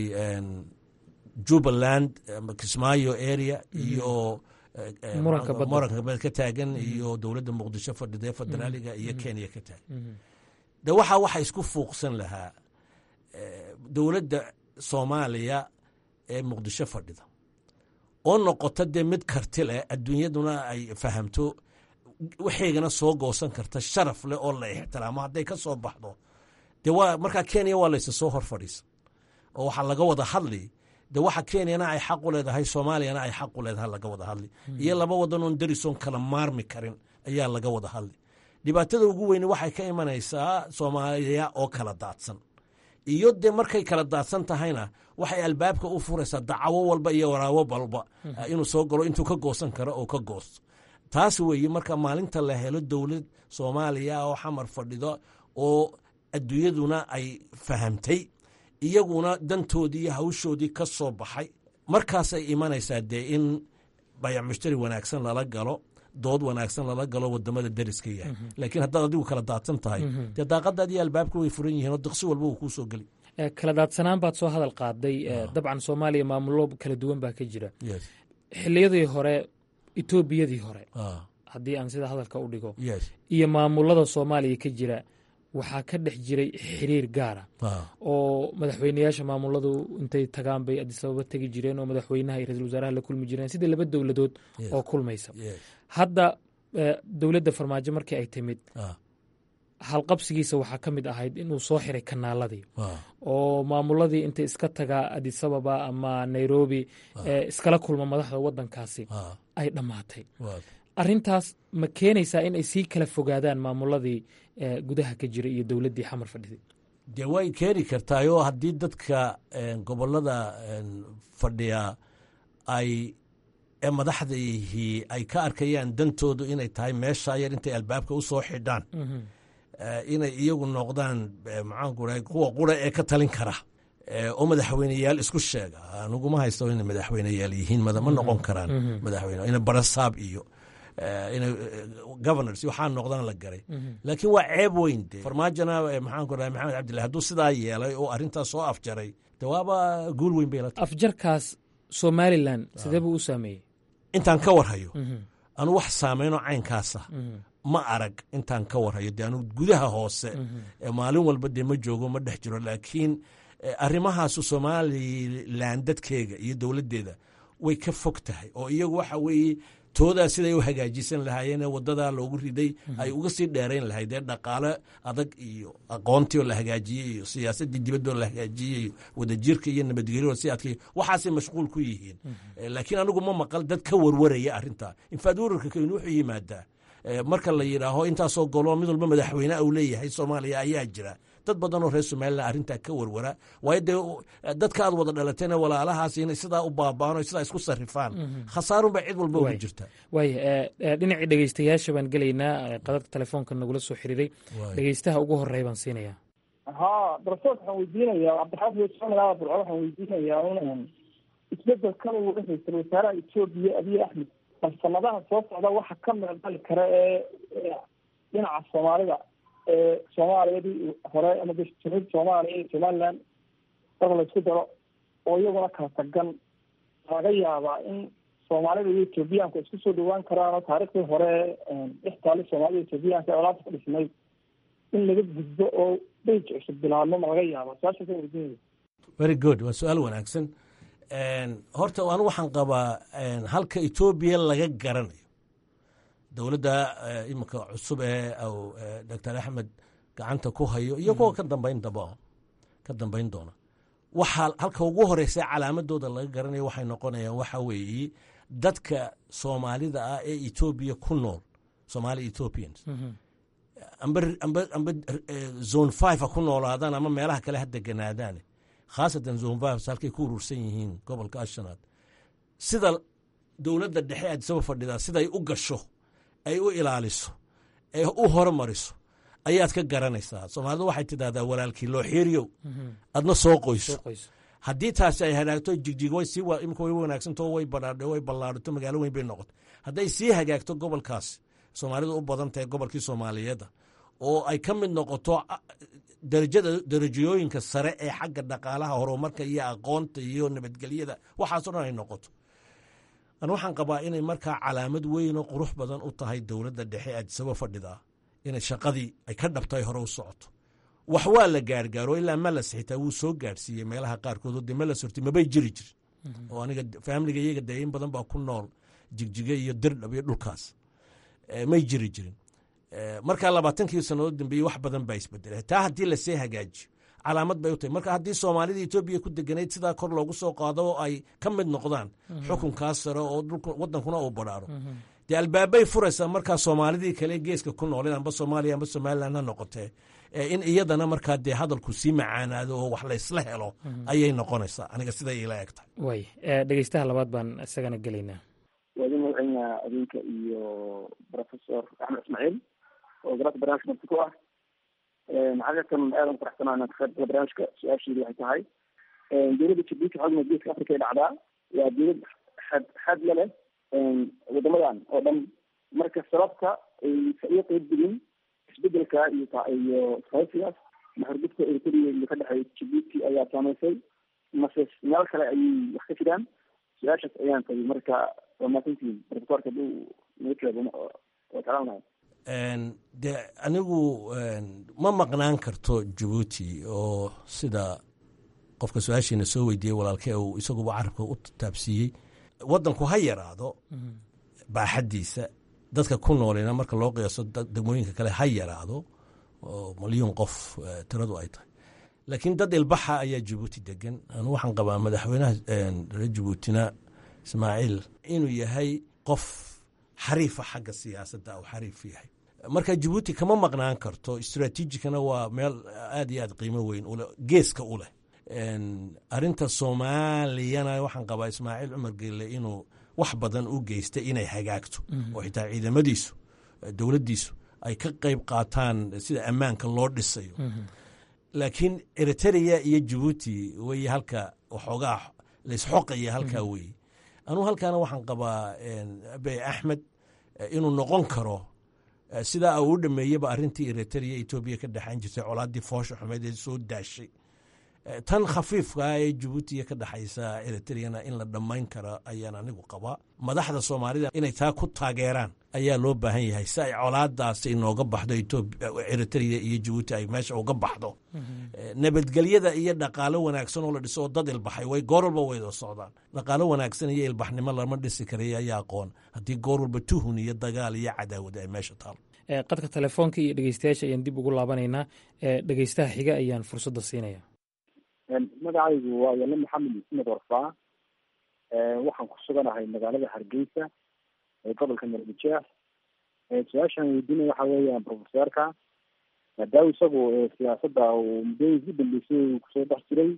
jubbaland kismaayo area iyo muranka ka taagan iyo dowladda muqdisho fadhida federaaliga iyo kenya ka taagan de waxa waxa isku fuuqsan lahaa dowladda soomaaliya ee muqdisho fadhida oo noqota dee mid karti leh adduunyaduna ay fahamto waxaygana soo goosan karta sharaf leh oo la ixtiraamo hadday ka soo baxdo de waa markaa kenya waa laysa soo hor fadhiisa oo waxaa laga wada hadli de waxa kenyana ay xaq u leedahay soomaaliyana ay xaq u leedahay laga wada hadli iyo laba wadan oon darisoon kala maarmi karin ayaa laga wada hadli dhibaatada ugu weyne waxay ka imanaysaa soomaaliya oo kala daadsan iyo dee markay kala daadsan tahayna waxay albaabka u furaysaa dacawo walba iyo waraawo walba inuu soo galo intuu ka goosan karo oo ka goosto taas weeye marka maalinta la helo dowlad soomaaliya oo xamar fadhido oo adduunyaduna ay fahamtay iyaguna dantoodii iyo hawshoodii ka soo baxay markaasay imanaysaa dee in bayac mushtari wanaagsan lala galo dood wanaagsan lala galo wadamada dariska yahay laakiin haddaad adigu kala daadsan tahay dee daaqadaadii albaabka way furan yihiin oo diqsi walba uu kuu soo geli kala daadsanaan baad soo hadal qaaday dabcan soomaaliya maamullo kala duwan baa ka jira xiliyadii hore etoobiyadii hore haddii aan sida hadalka u dhigo iyo maamulada soomaaliya ka jira waxaa ka dhex jiray xiriir gaara oo madaxweyneyaasha maamuladu intay tagaan bay adisababa tegi jireen oo madaxweynaha iyo ra-isul wasaaraha la kulmi jireen sida laba dowladood oo kulmaysa hadda dowladda farmaajo markii ay timid halqabsigiisa waxaa ka mid ahayd inuu soo xiray kanaaladii oo maamuladii intay iska tagaa adisababa ama nairobi iskala kulma madaxda wadankaasi ay dhammaatay arintaas ma keenaysaa in ay sii kala fogaadaan maamuladii gudaha ka jira iyo dowladdii xamar fadhiday dee way keeni kartaayoo haddii dadka gobolada fadhiya ay ee madaxdihii ay ka arkayaan dantoodu inay tahay meesha yar intay albaabka u soo xidhaan inay iyagu noqdaan maxaanku rahay kuwa qura ee ka talin kara oo madaxweyneyaal isku sheega aniguma haysto inay madaxweyneyaal yihiin ma noqon karaan madaxweyne ina barasaab iyo ina governors waxaa noqdaan la garay laakiin waa ceeb weyn de farmaajona maxaanku rahay maxamed cabdillahi hadduu sidaa yeelay oo arrintaas soo afjaray de waaba guul weyn bay la tahay afjarkaas somalilan sidee buu u saameeyey intaan ka warhayo anu wax saameynoo caynkaasa ma arag intaan ka warhayo dee anu gudaha hoose maalin walba dee ma joogo ma dhex jiro laakiin arrimahaasu somalilan dadkeega iyo dowladdeeda way ka fog tahay oo iyagu waxa weeye toodaa siday u hagaajisan lahaayeen ee wadadaa loogu riday ay uga sii dheerayn lahayd ee dhaqaale adag iyo aqoontii oo la hagaajiyey iyo siyaasaddii dibadoo la hagaajiyey iyo wadajirka iyo nabadgelyo si adkay waxaasay mashquul ku yihiin laakiin anigu ma maqal dad ka warwaraya arrintaa infaad wararka keynu wuxuu yimaadaa marka la yidhaaho intaasoo golo mid walba madaxweyne uu leeyahay soomaaliya ayaa jira dad badan oo reer somalilan arrintaa ka warwara waayo dee dadka aad wada dhalatayna walaalahaas inay sidaa u baaba'ano sidaa isku sarrifaan khasaarunbaa cid walba ugu jirta waaya dhinacii dhegeystayaasha baan gelaynaa qadadka telefoonka nagula soo xiriiray dhegeystaha ugu horreya baan siinayaa ha darsood waxaan weydiinayaa cabdixaafid somala burco waxaan weydiinayaa un isbedelkan uu ra-iisul wasaaraha etoobiya abiy axmed bal sanadaha soo socda waxa ka meeldali kara ee dhinaca soomaalida ee soomaaliyadii hore ama jamhuuriyadda soomaaliya iyo somaliland marka la isku daro oo iyaguna kala tagan laga yaabaa in soomaalida iyo etoobiyaanku isku soo dhawaan karaan oo taariikhdii hore dhex taali soomaalida etoobiyaanka ee olaanta ka dhisnay in laga gudbo oo dheyj cusub bilaabmo ma laga yaaba su-aasha ka weydiinaya very good waa su-aal wanaagsan horta anu waxaan qabaa halka etoobiya laga garanayo dowladda iminka cusub ee doctor axmed gacanta ku hayo iyo kuwa ka dambayn daba ka dambayn doona waxaa halka ugu horeysa calaamadooda laga garanayo waxay noqonayaan waxa weeye dadka soomaalida ah ee etoobiya ku nool somaali ethiopians amba amba amba zone five ha ku noolaadaan ama meelaha kale ha deganaadaan khaasatan zone five halkay ku urursan yihiin gobolka ashanaad sida dowladda dhexe aadisaba fadhidaa siday u gasho ay u ilaaliso ee u horumariso ayaad ka garanaysaa soomaalidu waxay tidahdaa walaalkii loo xiiriyow adna soo qoyso haddii taasi ay hagaagto jigjig way sii imika way wanaagsanto way badhaadhe way ballaadhato magaalo weyn bay noqoto hadday sii hagaagto gobolkaasi soomaalidu u badan tahay gobolkii soomaaliyeedda oo ay ka mid noqoto darajada darajooyinka sare ee xagga dhaqaalaha horumarka iyo aqoonta iyo nabadgelyada waxaasoo dhan ay noqoto an waxaan qabaa inay markaa calaamad weynoo qurux badan u tahay dowladda dhexe aadisaba fadhidaa inay shaqadii ay ka dhabtay hore u socoto wax waa la gaargaaro ilaa malas xitaa wuu soo gaarsiiyey meelaha qaarkood oo dee malas horti mabay jiri jirin oo aniga faamiliga iyaga dee in badan baa ku nool jigjiga iyo dirdhab iyo dhulkaas may jiri jirin markaa labaatankii sannadood dambeeyey wax badan baa isbedelay taa haddii lasii hagaajiyo calaamad bay u tahay marka haddii soomaalida etoobiya ku deganayd sidaa kor loogu soo qaado oo ay ka mid noqdaan xukunkaas sare oo wadankuna uu badhaaro dee albaabay furaysaa markaa soomaalidii kale geeska ku nooleen amba soomaaliya amba somalilan ha noqotee in iyadana markaa dee hadalku sii macaanaado oo wax laysla helo ayay noqonaysaa aniga siday ila eg tahay way dhegeystaha labaad baan isagana gelaynaa waadi magaceynaa adinka iyo professor axmed ismaaciil oo garaadka barnaamijka nafti ku ah xaqiiqatan aadan faraxsanaa inaan ka qayb gala barnaamijka su-aasheedu waxay tahay dowladda jabuuti xogna geeska africa ay dhacdaa waa dowlad xad xad la leh wadamadan oo dhan marka sababta aysa iyo qeyb digin isbedelka iyo iyo isqaysigaas maxurgudka eritrea iyo ka dhexeeya jabuuti ayaa saamaysay mase meel kale ayay wax ka jiraan su-aashaas ayaan tabi marka waa maasantiin rikoorka haduu naga jawaabo waa jeclaanahay de anigu ma maqnaan karto jabuuti oo sida qofka su-aashiina soo weydiiyey walaalkee uu isaguba carabka u taabsiiyey waddanku ha yaraado baaxaddiisa dadka ku noolina marka loo qiyaaso degmooyinka kale ha yaraado oo malyuun qof tiradu ay tahay laakiin dad ilbaxa ayaa jabuuti degan anu waxaan qabaa madaxweynaha reer jabuutina ismaaciil inuu yahay qof xariifa xagga siyaasadda u xariif yahay marka jabuuti kama maqnaan karto istraatiijikana waa meel aad iyo aad qiimo weyn ule geeska u leh arinta soomaaliyana waxaan qabaa ismaaciil cumar gelle inuu wax badan u geystay inay hagaagto oo xitaa ciidamadiisu dowladdiisu ay ka qayb qaataan sida ammaanka loo dhisayo laakiin eritrea iyo jabuuti wey halka waxoogaa laysxoqaya halkaa weeye anuu halkaana waxaan qabaa abe axmed inuu noqon karo sidaa uu u dhameeyeba arintii eritrea etoobiya ka dhexayn jirtay colaadii foosha xumeed ee soo daashay tan khafiifkaa ee jabuutiya ka dhexaysa eritreana in la dhammayn karo ayaan anigu qabaa madaxda soomaalida inay taa ku taageeraan ayaa loo baahan yahay si ay colaadaasi inooga baxdo eritrea iyo jabuuti ay meesha uga baxdo nabadgelyada iyo dhaqaalo wanaagsan oo la dhiso oo dad ilbaxay way goor walba wayda socdaan dhaqaalo wanaagsan iyo ilbaxnimo lama dhisi karay ayaa aqoon haddii goor walba tuhun iyo dagaal iyo cadaawad ay meesha taalo qadka telefoonka iyo dhegeystayaasha ayaan dib ugu laabanaynaa dhegeystaha xiga ayaan fursadda siinaya magacaygu waa yale maxamed ismed warfaa waxaan ku suganahay magaalada hargeysa ee gobolka marbujeex su-aashaan weydiinaya waxa weeyaan profeseerka maadaama isagu siyaasadda uu muddooyinkii dambeysay uu kusoo dhex jiray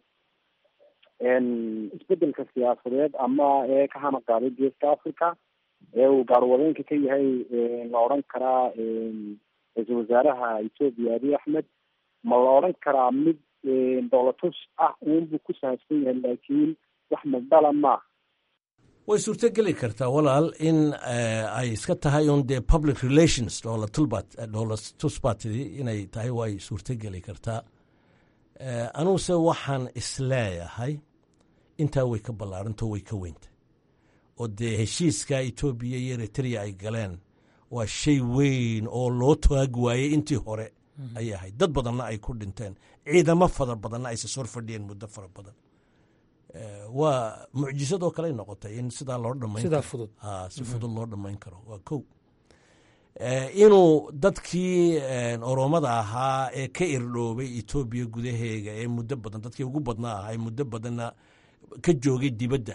isbedelka siyaasadeed ama ee ka hana qaaday geeska africa ee uu gaarwadeenka ka yahay la odhan karaa ra-iisul wasaaraha etoobiya abiy axmed ma la odhan karaa mid dowlatus ah uunbuu ku sahabsan yahay laakiin wax madala maaha way suurtogeli kartaa walaal in ay iska tahay un dee public relations dowlatusbatidi inay tahay way suurtogeli kartaa anuguse waxaan isleeyahay intaa way ka ballaarantao way ka weynta oo dee heshiiska etoobiya iyo eritrea ay galeen waa shay weyn oo loo taag waayey intii hore ayay ahayd dad badanna ay ku dhinteen ciidamo fara badanna ay sisor fadhiyeen muddo fara badan waa mucjisadoo kaley noqotay in sidaa loo dhamayn sidaa fudud si fudud loo dhammayn karo waa kow inuu dadkii oromada ahaa ee ka irdhoobay etoobiya gudaheega ee muddo badan dadkii ugu badnaa ahaa ee muddo badanna ka joogay dibadda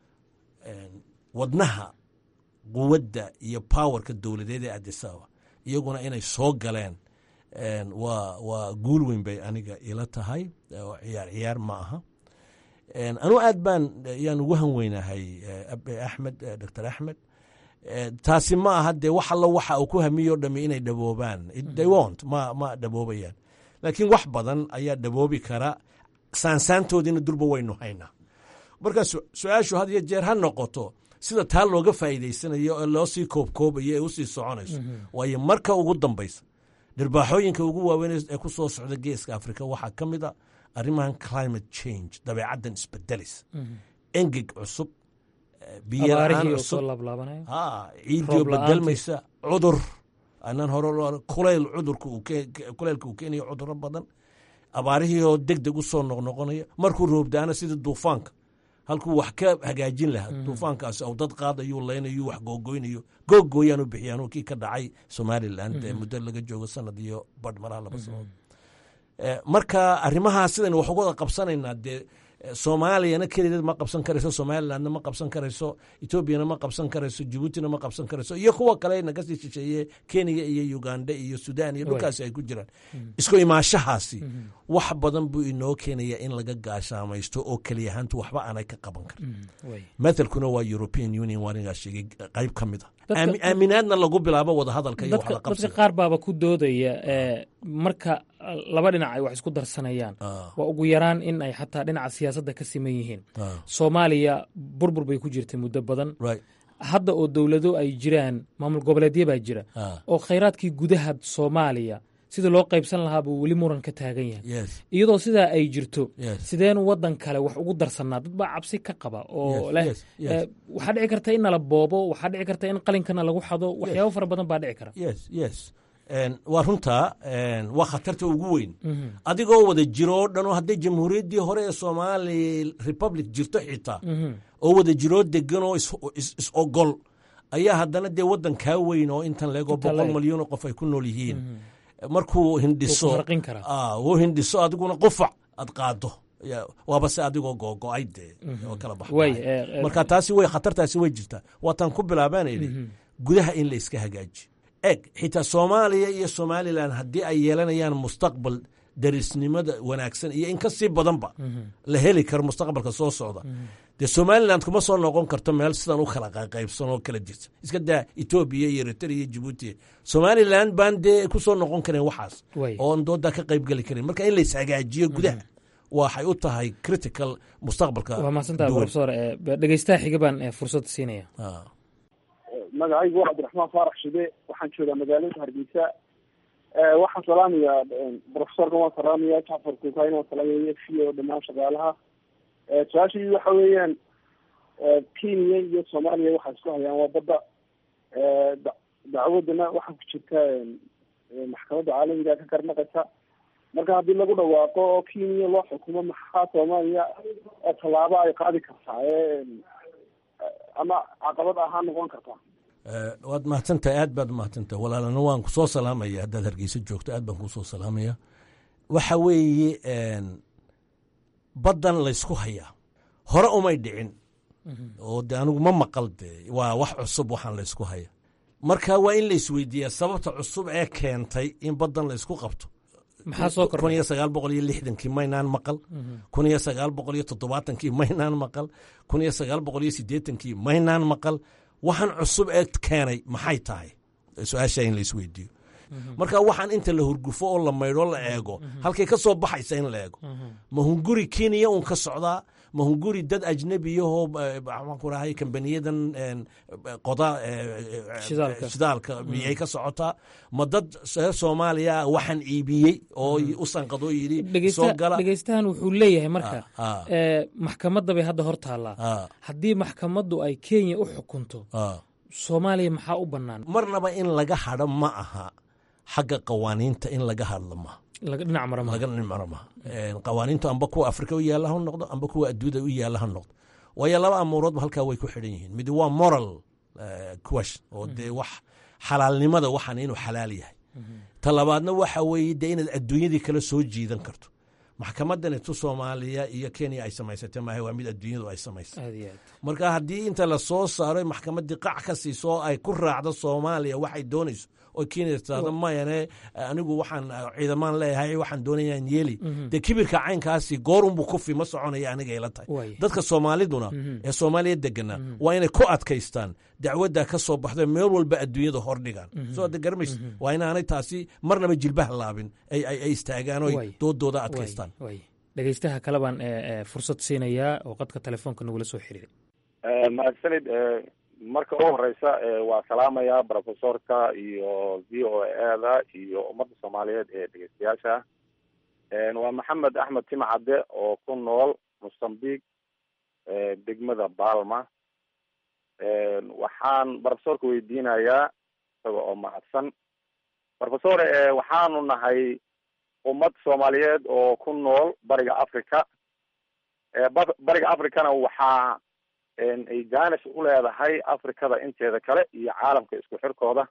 wadnaha quwadda iyo powerka dowladeed ee adisaba iyaguna inay soo galeen waa waa guul weyn bay aniga ila tahay oo ciyaar ciyaar ma aha anuu aad baan yaan ugu han weynahay abe axmed doctor axmed taasi ma aha dee wax allo waxa uu ku hamiyo dhami inay dhaboobaan they wont ma ma dhaboobayaan laakiin wax badan ayaa dhaboobi kara saansaantoodiina durba waynu haynaa marka su-aashu had iyo jeer ha noqoto sida taa looga faa'iidaysanayo ee loo sii koobkoobayo ee usii soconayso waayo marka ugu dambaysa dhirbaaxooyinka ugu waaweyn ee ku soo socda geeska africa waxaa ka mid a arrimahan climate change dabeecaddan isbedelis engeg cusub biyola-aan cusub ciidio bedelmaysa cudur anaan hore kulayl cudurka kuleylka uu keenayo cuduro badan abaarihii oo deg deg u soo noqnoqonaya markuu roobdaana sida duufaanka halkuu wax ka hagaajin lahaa duufaankaasi aw dad qaadayuu leynayu wax googoynayo googooyaan u bixiyaan kii ka dhacay somalilan muddo laga joogo sanad iyo badh malaha laba sanood marka arrimahaas sidaynu wax uga wada qabsanaynaa dee soomaaliyana kelideed ma qabsan karayso somalilandna ma qabsan karayso etoobiyana ma qabsan karayso jabuutina ma qabsan karayso iyo kuwa kale nagasii shisheeye kenya iyo uganda iyo sudan iyo dhulkaasi ay ku jiraan isku imaashahaasi wax badan buu inoo keenaya in laga gaashaamaysto oo keliyahaantu waxba aanay ka qaban karin mathalkuna waa european union waanigaa sheegay qayb ka mid a aaminaadna lagu bilaabo wadahadalka iyo dadka qaar baaba ku doodaya marka laba dhinac ay wax isku darsanayaan waa ugu yaraan in ay xataa dhinaca siyaasadda ka siman yihiin soomaaliya burbur bay ku jirtay muddo badan hadda oo dowlado ay jiraan maamul goboleedya baa jira oo khayraadkii gudaha soomaaliya sidii loo qaybsan lahaa buu weli muran ka taagan yahay yes iyadoo sidaa ay jirto Yes. sideen waddan kale wax ugu darsanaa dad baa cabsi ka qaba oo Yes, leh yes, yes. eh, waxaa dhici karta in nala boobo waxaa dhici karta in qalinkana lagu xado waxyaabo fara badan baa dhici kara yes yes En, waa runtaa en, waa khatarta ugu weyn adigoo wada jiro oo dhan oo hadday jamhuuriyaddii hore ee somali republic jirto xitaa oo wada jiroo degan oo is- is is ogol ayaa haddana dee waddan kaa weyn oo intan leegoo Inta boqol leeg. malyan oo qof ay ku nool yihiin markuu hindhiso Wuu ku harqin karaa. Ah, wuu hindhiso adiguna qufac aad qaado Ya, waaba se adigoo googo-ay dee oo kala Waay, baxbaxay eh, eh, marka taasi way khatartaasi way jirtaa waataan ku bilaabaan idhi gudaha in la iska hagaaji eg xitaa soomaaliya iyo somalilan haddii ay yeelanayaan mustaqbal darisnimada wanaagsan iyo in ka sii badanba la heli karo mustaqbalka soo socda dee somaliland kuma soo noqon karto meel sidan u kala qaybsan oo kala jirta iska daa etoobiya iyo eritrea iyo jibuuti somaliland baan dee ku soo noqon karin waxaas Way. oon doodaa ka qayb geli karin marka in la ishagaajiyo gudaha waxay u tahay critical mustaqbalka waa mahadsantaha duwan. profesor eh, be- dhegeystaha xiga baan eh, fursad siinaya Ah. magacaygu waa cabdiraxmaan faarax shide waxaan joogaa magaalada hargeysa Eh, waxaan salaamayaa profesorkan waan salaamaya jacfar kukayn waan salaamaya f o dhammaan shaqaalaha Eh, su-aashii waxa weeyaan eh, kenya iyo soomaaliya waxay isku hayaan waa badda Eh, da- dacwadana waxaa ku jirta eh, maxkamadda caalamiga ka karnaqaysa marka haddii lagu dhawaaqo oo kenya loo xukumo maxaa soomaaliya eh, tallaabo ay qaadi kartaa Eh, ama caqabad ahaan noqon kartaa Eh, waad mahadsantahay aad baad umahadsantahay walaalana waan kusoo salaamaya haddaad hargeysa joogto aad baan kusoo salaamaya waxa weeye en, baddan laysku hayaa hore umay dhicin oo de anigu ma maqal de waa wax cusub waxaan laysku haya marka waa in la isweydiiyaa sababta cusub ee keentay in baddan laysku qabto maxaa soo kun kordhay iyo sagaal boqol iyo lixdankii maynaan maqal kun iyo sagaal boqol iyo toddobaatankii maynaan maqal kun iyo sagaal boqol iyo siddeetankii maynaan maqal waxaan cusub ee keenay maxay tahay su-aasha in la isweydiiyo marka waxaan inta la hurgufo oo la maydho la eego halkay ka soo baxaysa in la eego ma hunguri kenya un ka socdaa ma hunguri dad ajnabiyahoo maxaan ku rahay kambaniyadan en, qoda eh, eh, Shidaalka. shidaalka miyay ka socotaa ma dad reer soomaaliya ah waxaan iibiyey oo u sanqadoo yidhi soo dhegeysta gala dhegeystahan wuxuu leeyahay marka Ah, ah. eh, maxkamadda bay hadda hor taallaa Ah, haddii maxkamaddu ay kenya u xukunto ah. soomaaliya maxaa u bannaan marnaba in laga hadho ma aha xagga qawaaniinta in laga hadlo ma laga dhinac mara maha laga nimaro ma qawaaniintu amba kuwa afrika u yaalla ha noqdo amba kuwa adduuda u yaalla ha noqdo waayo laba amuuroodba halkaa way ku xidhan yihiin mid waa moral eh, question oo dee wax xalaalnimada waxaan inuu xalaal yahay ta labaadna waxa weeye dee inaad adduunyadii kala soo jiidan karto maxkamadan tu soomaaliya iyo kenya ay samaysatay maaha waa mid adduunyadu ay samaysay aad iyo aad marka haddii inta la soo saaro maxkamaddii qac ka siiso oo ay ku raacdo soomaaliya waxay doonayso oo kenya tirahdo mayane anigu waxaan ciidamaan leeyahay waxaan doonayaan yeeli dee kibirka caynkaasi goorunbuu kufi ma soconaya aniga ila tahay Waaya. dadka soomaaliduna ee soomaaliya degana waa inay ku adkaystaan dacwadda ka soo baxda meel walba adduunyada hordhigaan soo de garmays waa inaanay taasi marnaba jilbaha laabin ay ay- ay istaagaan oo Waay. doodooda adkaystaan Waay, waay. dhegeystaha kale baan eh, eh, fursad siinayaa oo qadka telefoonka nagula soo xiriiray mahadsanid eh, marka u horeysa eh, waa salaamaya profesorka iyo v o a da iyo ummadda soomaaliyeed ee dhegeystayaasha Eh, waa maxamed axmed timcadde oo ku nool mozambique eh, degmada balma Eh, waxaan profesorka weydiinayaa isaga oo mahadsan profesor eh, waxaanu nahay ummad soomaaliyeed oo ku nool bariga africa Eh, ba- bariga africana waxaa en, ay jaanis u leedahay afrikada inteeda kale iyo caalamka isku xirkooda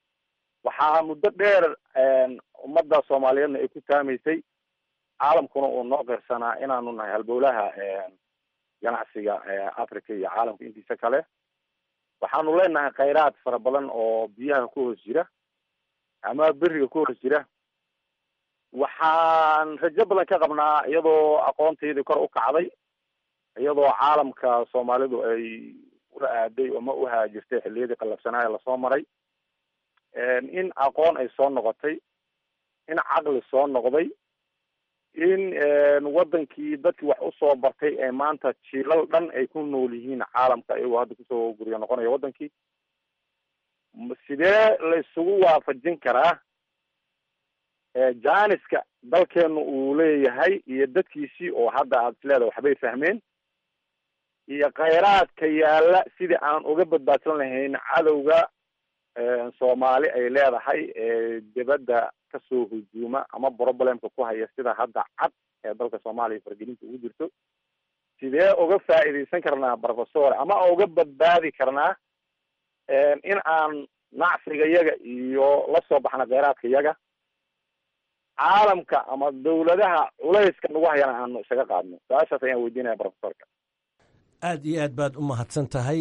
waxaa muddo dheer en, ummadda soomaaliyeedna ay ku taamaysay caalamkuna uu noo qirsanaa inaanu nahay halbowlaha en, ganacsiga eh, africa iyo caalamka intiisa kale waxaanu leenahay khayraad fara badan oo biyaha ku hoos jira ama beriga ku hoos jira waxaan rajo badan ka qabnaa iyadoo aqoontaydii kor u kacday iyadoo caalamka soomaalidu ay ula aaday oo ma u haajirtay xilliyadii qallafsanaaye lasoo maray in aqoon ay soo noqotay in caqli soo noqday in wadankii dadkii wax usoo bartay ee maanta jiilal dhan ay ku nool yihiin caalamka iyagoo hadda kusoo guryo noqonaya wadankii sidee la isugu waafajin karaa jaaniska dalkeenu uu leeyahay iyo dadkiisii oo hadda aad isleedahay waxbay fahmeen iyo khayraadka yaalla sidii aan uga badbaadsan lahayn cadowga soomaali ay leedahay ee dibadda kasoo hujuuma ama problemka ku haya sida hadda cad ee dalka soomaaliya fargelinta ugu jirto sidee uga faa'iidaysan karnaa professor ama uga badbaadi karnaa in aan nacsiga yaga iyo la soo baxna kheyraadka yaga caalamka ama dawladaha culayska nagu hayana aanu isaga qaadno su-aashaas ayaan weydiinaya professorka aad iyo aad baad u mahadsan tahay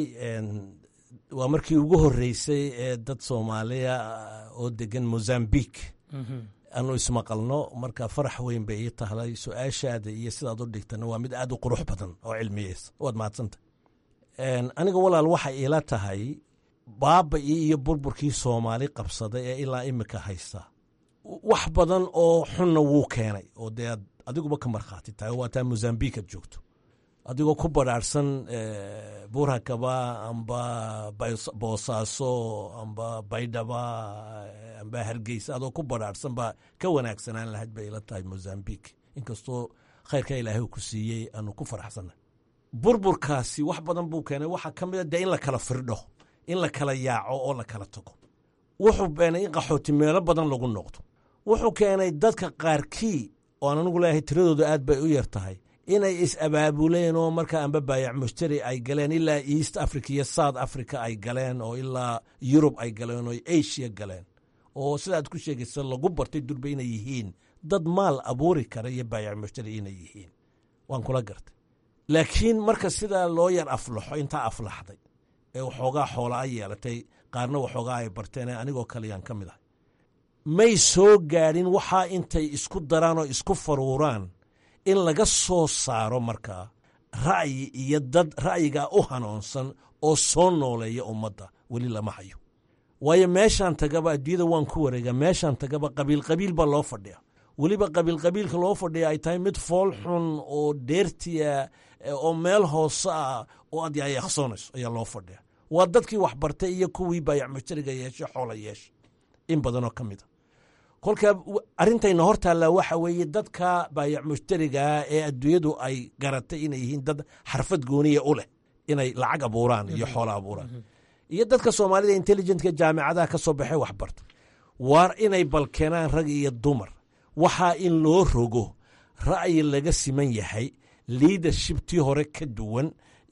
waa markii ugu horreysay ee dad soomaaliya oo degan mozambique aanu ismaqalno marka farax weyn bay ii tahlay su-aashaada iyo sidaad u dhigtana waa mid aad u qurux badan oo cilmiyeysa waad mahadsantahay aniga walaal waxay iila tahay baaba-ii iyo burburkii soomaali qabsaday ee ilaa imika haysta wax badan oo xunna wuu keenay oo dee aad adiguba ka markhaati tahay waa taa mozambique aad joogto adigoo ku badhaarhsan buurhakaba amba boosaaso amba baydhaba amba hargeysa adoo ku badhaarhsan baa ka wanaagsanaan lahayd bay ila tahay mozambique inkastoo khayrka ilaahay ku siiyey aanu ku faraxsannahay burburkaasi wax badan buu keenay waxaa ka mid a dee in la kala firdho in la kala yaaco oo la kala tago wuxuu keenay in qaxooti meelo badan lagu noqdo wuxuu keenay dadka qaarkii oo aan anigu leeyahay tiradooda aad bay u yar tahay inay is-abaabuleen oo markaa amba baayac mushtari ay galeen ilaa east africa iyo south africa ay galeen oo ilaa yurub ay galeen oo asia galeen oo sidaad ku sheegaysa lagu bartay durba inay yihiin dad maal abuuri kara iyo baayac mushtari inay yihiin waan kula gartay laakiin marka sidaa loo yar aflaxo intaa aflaxday ee waxoogaa xoola a yeelatay qaarna waxoogaa ay barteen ee anigoo kaleyaan ka mid ahay may soo gaadhin waxaa intay isku daraan oo isku faruuraan in laga soo saaro markaa ra'yi iyo dad ra'yigaa u hanoonsan oo soo nooleeya ummadda weli lama hayo waayo meeshaan tagaba adduunyada waan ku wareegaa meeshaan tagaba qabiil qabiil baa loo fadhiya weliba qabiil qabiilka loo fadhiya ay tahay mid fool xun oo dheertiya oo meel hoose ah oo aad yaayaqsoonayso ayaa loo fadhiya waa dadkii waxbartay iyo kuwii baayac mushtariga yeeshe xoola yeesha in badanoo ka mid a kolka arrintayna hor taallaa waxa weeye dadka baayac mushtarigaa ee adduunyadu ay garatay inay yihiin dad xarfad gooniya u leh inay lacag abuuraan iyo xoola abuuraan iyo dadka soomaalida intelligentka jaamicadaha ka soo baxay waxbarta waar inay balkeenaan rag iyo dumar waxaa in loo rogo ra'yi laga siman yahay liadership tii hore ka duwan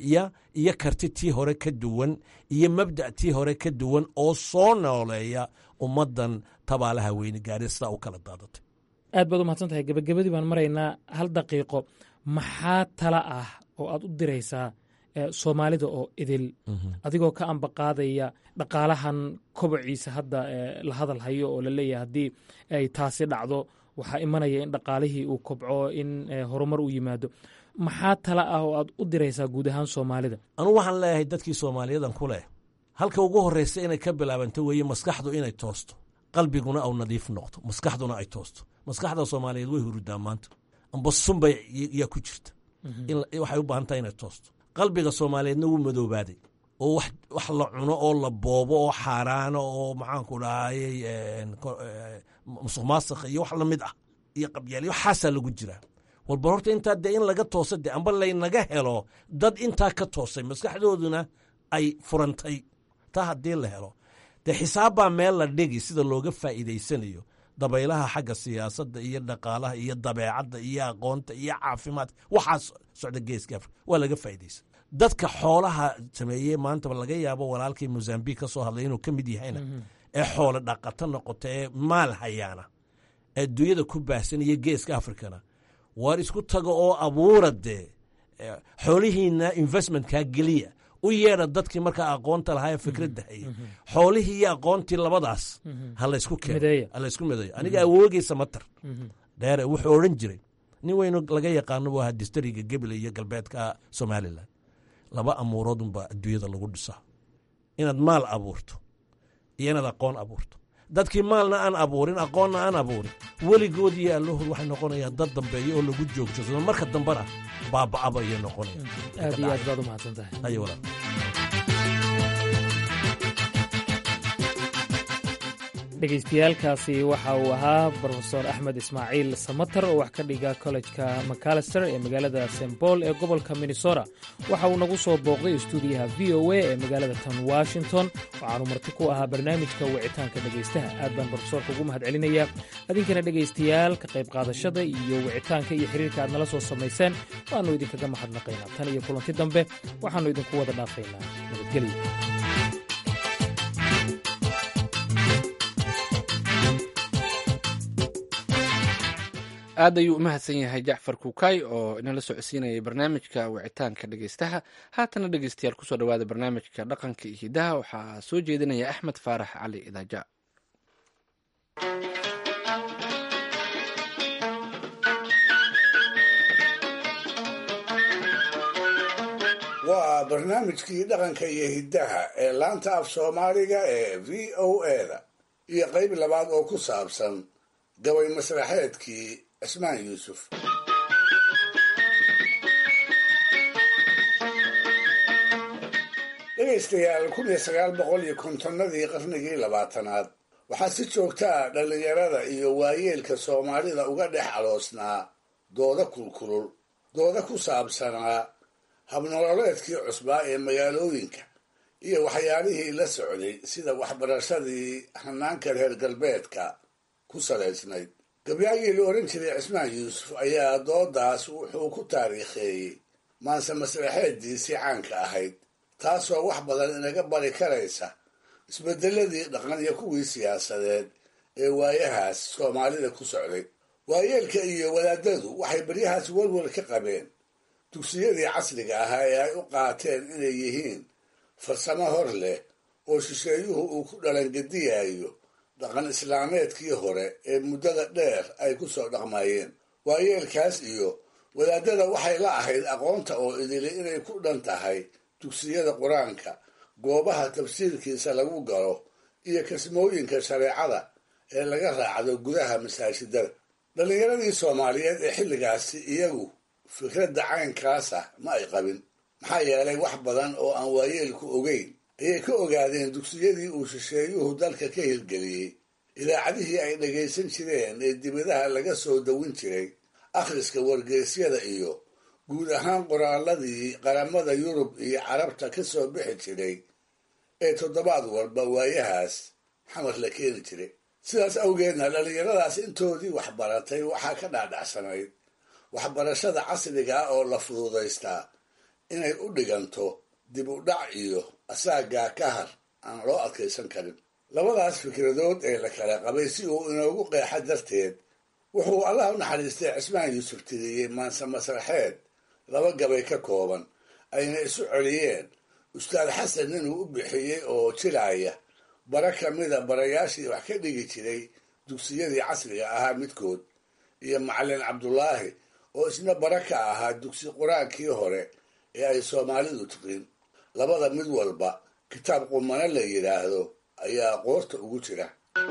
iyo karti tii hore ka duwan iyo mabda' tii hore ka duwan oo soo nooleeya ummaddan tabaalaha weyne gaari sidaa u kala daadatay aad baad u mahadsan tahay gebagabadii baan maraynaa hal daqiiqo maxaa tala ah oo aad u diraysaa soomaalida oo idil adigoo ka ambaqaadaya dhaqaalahan kobociisa hadda la hadal hayo oo la leeyahay haddii ay taasi dhacdo waxaa imanaya in dhaqaalihii uu kobco in horumar u yimaado maxaa tala ah oo aad u diraysaa guud ahaan soomaalida anugu waxaan leeyahay dadkii soomaaliyadan ku leh halka ugu horreysa inay ka bilaabanto weeye maskaxdu inay toosto qalbiguna au nadiif noqdo maskaxduna ay toosto maskaxda soomaaliyeed way hurudaa maanta amba sunbay yaa ku jirta waxay u baahan tahay inay toosto qalbiga soomaaliyeedna wuu madoobaaday oo wax la cuno oo la boobo oo xaaraano oo maxaanku dhahayey musuq maasakh iyo wax lamid ah iyo qabyaal waxaasaa lagu jiraa walba horta intaa dee in laga toosa de amba laynaga helo dad intaa ka toosay maskaxdooduna ay furantay taa haddii la helo dee xisaabbaa meel la dhigi sida looga faa'iidaysanayo dabaylaha xagga siyaasadda iyo dhaqaalaha iyo dabeecadda iyo aqoonta iyo caafimaadka waxaas socda geeska afrika waa laga faa'iidaysa dadka xoolaha sameeyey maantaba laga yaabo walaalkii mozambique ka soo hadlay inuu ka mid yahayna ee xoolo dhaqato noqota ee maal hayaana ee adduunyada ku baahsan iyo geeska afrikana waar isku taga oo abuura dee xoolihiina investmentkaa geliya u yeedha dadkii markaa aqoonta lahaa ee fikradda hayay xoolihii iyo aqoontii labadaas ha laysku keeno ha laysku mideeyo aniga awoogeysa matar dheere wuxuu odhan jiray nin weynu laga yaqaano buu ahaa distariga gebile iyo galbeedka somalilan laba amuurood unbaa adduunyada lagu dhisaa inaad maal abuurto iyo inaad aqoon abuurto dadkii maalna aan abuurin aqoonna aan abuurin weligood iyo allahood waxay noqonayaan dad dambeeya oo lagu joogsado marka dambena baaba'aba ayay noqonayaan aad iyo aad baad u mahadsan tahay ayo walaal dhegaystayaaalkaasi waxa uu ahaa brofesor axmed ismaaciil samater oo wax ka dhiga kollejka macalister ee magaalada st paul ee gobolka minnesota waxa uu nagu soo booqday istuudiyaha v o a ee magaalada tan washington waxaanu marti ku ahaa barnaamijka wicitaanka dhegaystaha aad baan brofesorka ugu mahad celinayaa adinkana dhegaystayaal ka qayb qaadashada iyo wicitaanka iyo xiriirka aad nala soo samayseen waannu idinkaga mahadnaqaynaa tan iyo kulanti dambe waxaannu idinku wada dhaafaynaa nabadgelyo aad ayuu u mahadsan yahay jacfar kuukay oo inala socodsiinayay barnaamijka wicitaanka dhegeystaha haatana dhegeystayaal kusoo dhawaada barnaamijka dhaqanka iyo hidaha waxaa soo jeedinaya axmed faarax cali idaaja waa barnaamijkii dhaqanka iyo hiddaha ee laanta af soomaaliga ee v o eda iyo qayb labaad oo ku saabsan gabay masraxeedkii cismaan yuusuf dhegaystayaal kun iyo sagaal boqol iyo kontonnadii qarnigii labaatanaad waxaa si joogta ah dhallinyarada iyo waayeelka soomaalida uga dhex aloosnaa dooda kulkulul dooda ku saabsanaa habnololeedkii cusbaa ee magaalooyinka iyo waxyaalihii la socday sida waxbarashadii hanaanka reer galbeedka ku salaysnayd gabyaagii la ohan jiray cismaan yuusuf ayaa doodaas wuxuu ku taariikheeyey maanse masraxeediisii caanka ahayd taasoo wax badan inaga bari karaysa isbedeladii dhaqan iyo kuwii siyaasadeed ee waayahaas soomaalida ku socday waayeelka iyo wadaadadu waxay baryahaas welwel ka qabeen dugsiyadii casriga ahaa ee ay u qaateen inay yihiin farsamo hor leh oo shisheeyuhu uu ku dhalangediyayo dhaqan islaameedkii hore ee muddada dheer ay ku soo dhaqmayeen waayeelkaas iyo wadaadada waxay la ahayd aqoonta oo idili inay ku dhan tahay dugsiyada qur-aanka goobaha tafsiirkiisa lagu galo iyo kasmooyinka shareecada ee laga raacdo gudaha masaajidada dhallinyaradii soomaaliyeed ee xilligaasi iyagu fikradda caynkaas ah ma ay qabin maxaa yeelay wax badan oo aan waayeelku ogeyn ayay ka ogaadeen dugsiyadii uu shisheeyuhu dalka ka hirgeliyey idaacadihii ay dhagaysan jireen ee dibadaha laga soo dawin jiray akhriska wargeysyada iyo guud ahaan qoraaladii qaramada yurub iyo carabta ka soo bixi jiray ee toddobaad walba waayahaas xamar la keeni jiray sidaas awgeedna dhallinyaradaas intoodii waxbaratay waxaa ka dhaadhacsanayd waxbarashada casriga ah oo la fududaystaa inay u dhiganto dib u dhac iyo asaagaa ka har aan loo adkaysan karin labadaas fikradood ee la kala qabay si uu inoogu qeexa darteed wuxuu allah u naxariistay cismaan yuusuf tiriyey maanse masraxeed laba gabay ka kooban ayna isu celiyeen ustaad xasan inuu u bixiyey oo jilaaya bara ka mida barayaashii wax ka dhigi jiray dugsiyadii casriga ahaa midkood iyo macalin cabdulaahi oo isna bara ka ahaa dugsi qur-aankii hore ee ay soomaalidu tiqin labada mid walba kitaab qumano la yidhaahdo ayaa qoorta ugu jira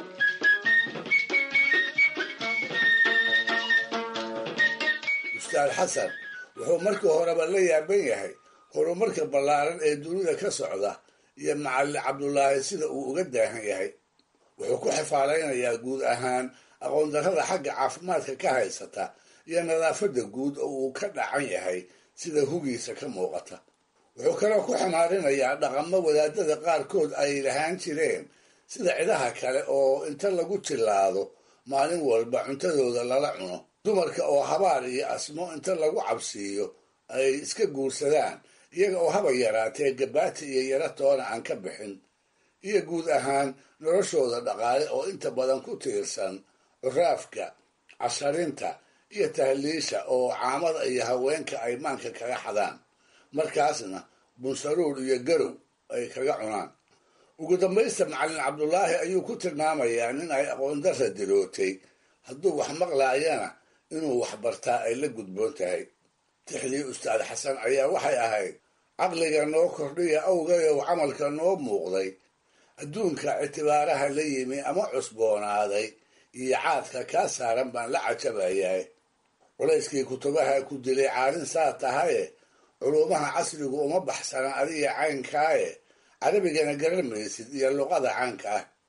ustaad xasan wuxuu markii horeba la yaaban yahay horumarka ballaaran ee dunida ka socda iyo macalin cabdulaahi sida uu uga daahan yahay wuxuu ku xifaalaynayaa guud ahaan aqoondarrada xagga caafimaadka ka haysata iyo nadaafadda guud oo uu ka dhacan yahay sida hugiisa ka muuqata wuxuu kaloo ku xamaarinayaa dhaqamo wadaadada qaarkood ay lahaan jireen sida cidaha kale oo inta lagu jillaado maalin walba cuntadooda lala cuno dumarka oo habaar iyo asmo inta lagu cabsiiyo ay iska guursadaan iyaga oo haba yaraatee gabaati iyo yaro toona aan ka bixin iyo guud ahaan noloshooda dhaqaale oo inta badan ku tiirsan curaafka casharinta iyo tahliisha oo caamada iyo haweenka ay maanka kaga xadaan markaasna bunsaruur iyo garow ay kaga cunaan ugu dambaysta macalin cabdulaahi ayuu ku tilmaamayaa nin ay aqoondarra dirootay hadduu wax maqlaayana inuu wax bartaa ay la gudboon tahay tixdii ustaad xasan ayaa waxay ahayd caqliga noo kordhiya awgayow camalka noo muuqday adduunka ictibaaraha la yimi ama cusboonaaday iyo caadka kaa saaran baan la cajabayahay culayskii kutubaha ku dilay caalin saa tahaye culuumaha casrigu uma baxsana adiga caynkaaye carabigana garan maysid iyo luqada caanka ah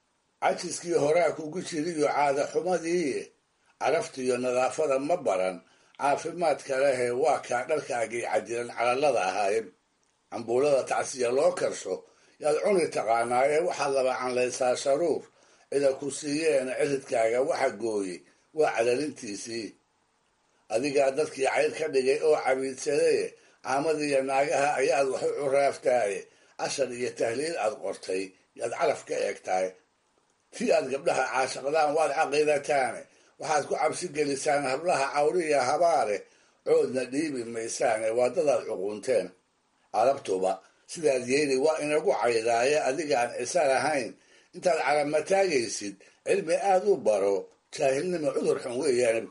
cajiskii horaa kugu jiriyo caada xumadii caraftiiyo nadaafada ma baran caafimaadka lehe waa kaa dharkaagii cadiran calallada ahaayeen cambuulada tacsiya loo karsho yaad cuni taqaanaaye waxaad laba canlaysaa sharuur cida ku siiyeena ciridkaaga waxa gooyey waa calalintiisii adigaa dadkii cayr ka dhigay oo cabiidsadaye caamadiiyo naagaha ayaad wax u curaaftaaye cashar iyo tahliil aad qortay yaad calaf ka eegtahay tii aad gabdhaha caashaqdaan waad caqidataane waxaad ku cabsi gelisaan hablaha cawriya habaare coodna dhiibi maysaane waa dadaad cuqunteen carabtuba sidaad yeeli waa inagu caydaaye adigaan cisa lahayn intaad calamataagaysid cilmi aad u baro jaahilnimo cudur xun weeyaan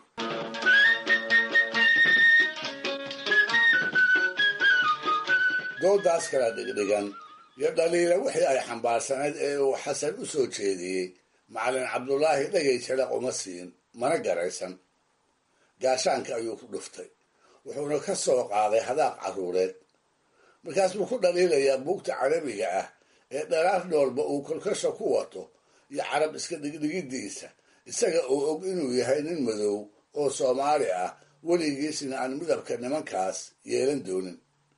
doodaas kala dhigdhigan iyo dhaliila wixii ay xambaarsanayd ee uu xasan u soo jeediyey macalin cabdulaahi dhagay jalaq uma siin mana garaysan gaashaanka ayuu ku dhuftay wuxuuna ka soo qaaday hadaaq carruureed markaas buu ku dhaliilayaa buugta carabiga ah ee dharaar noolba uu kolkasha ku wato iyo carab iska dhigdhigiddiisa isaga oo og inuu yahay nin madow oo soomaali ah weligiisna aan midabka nimankaas yeelan doonin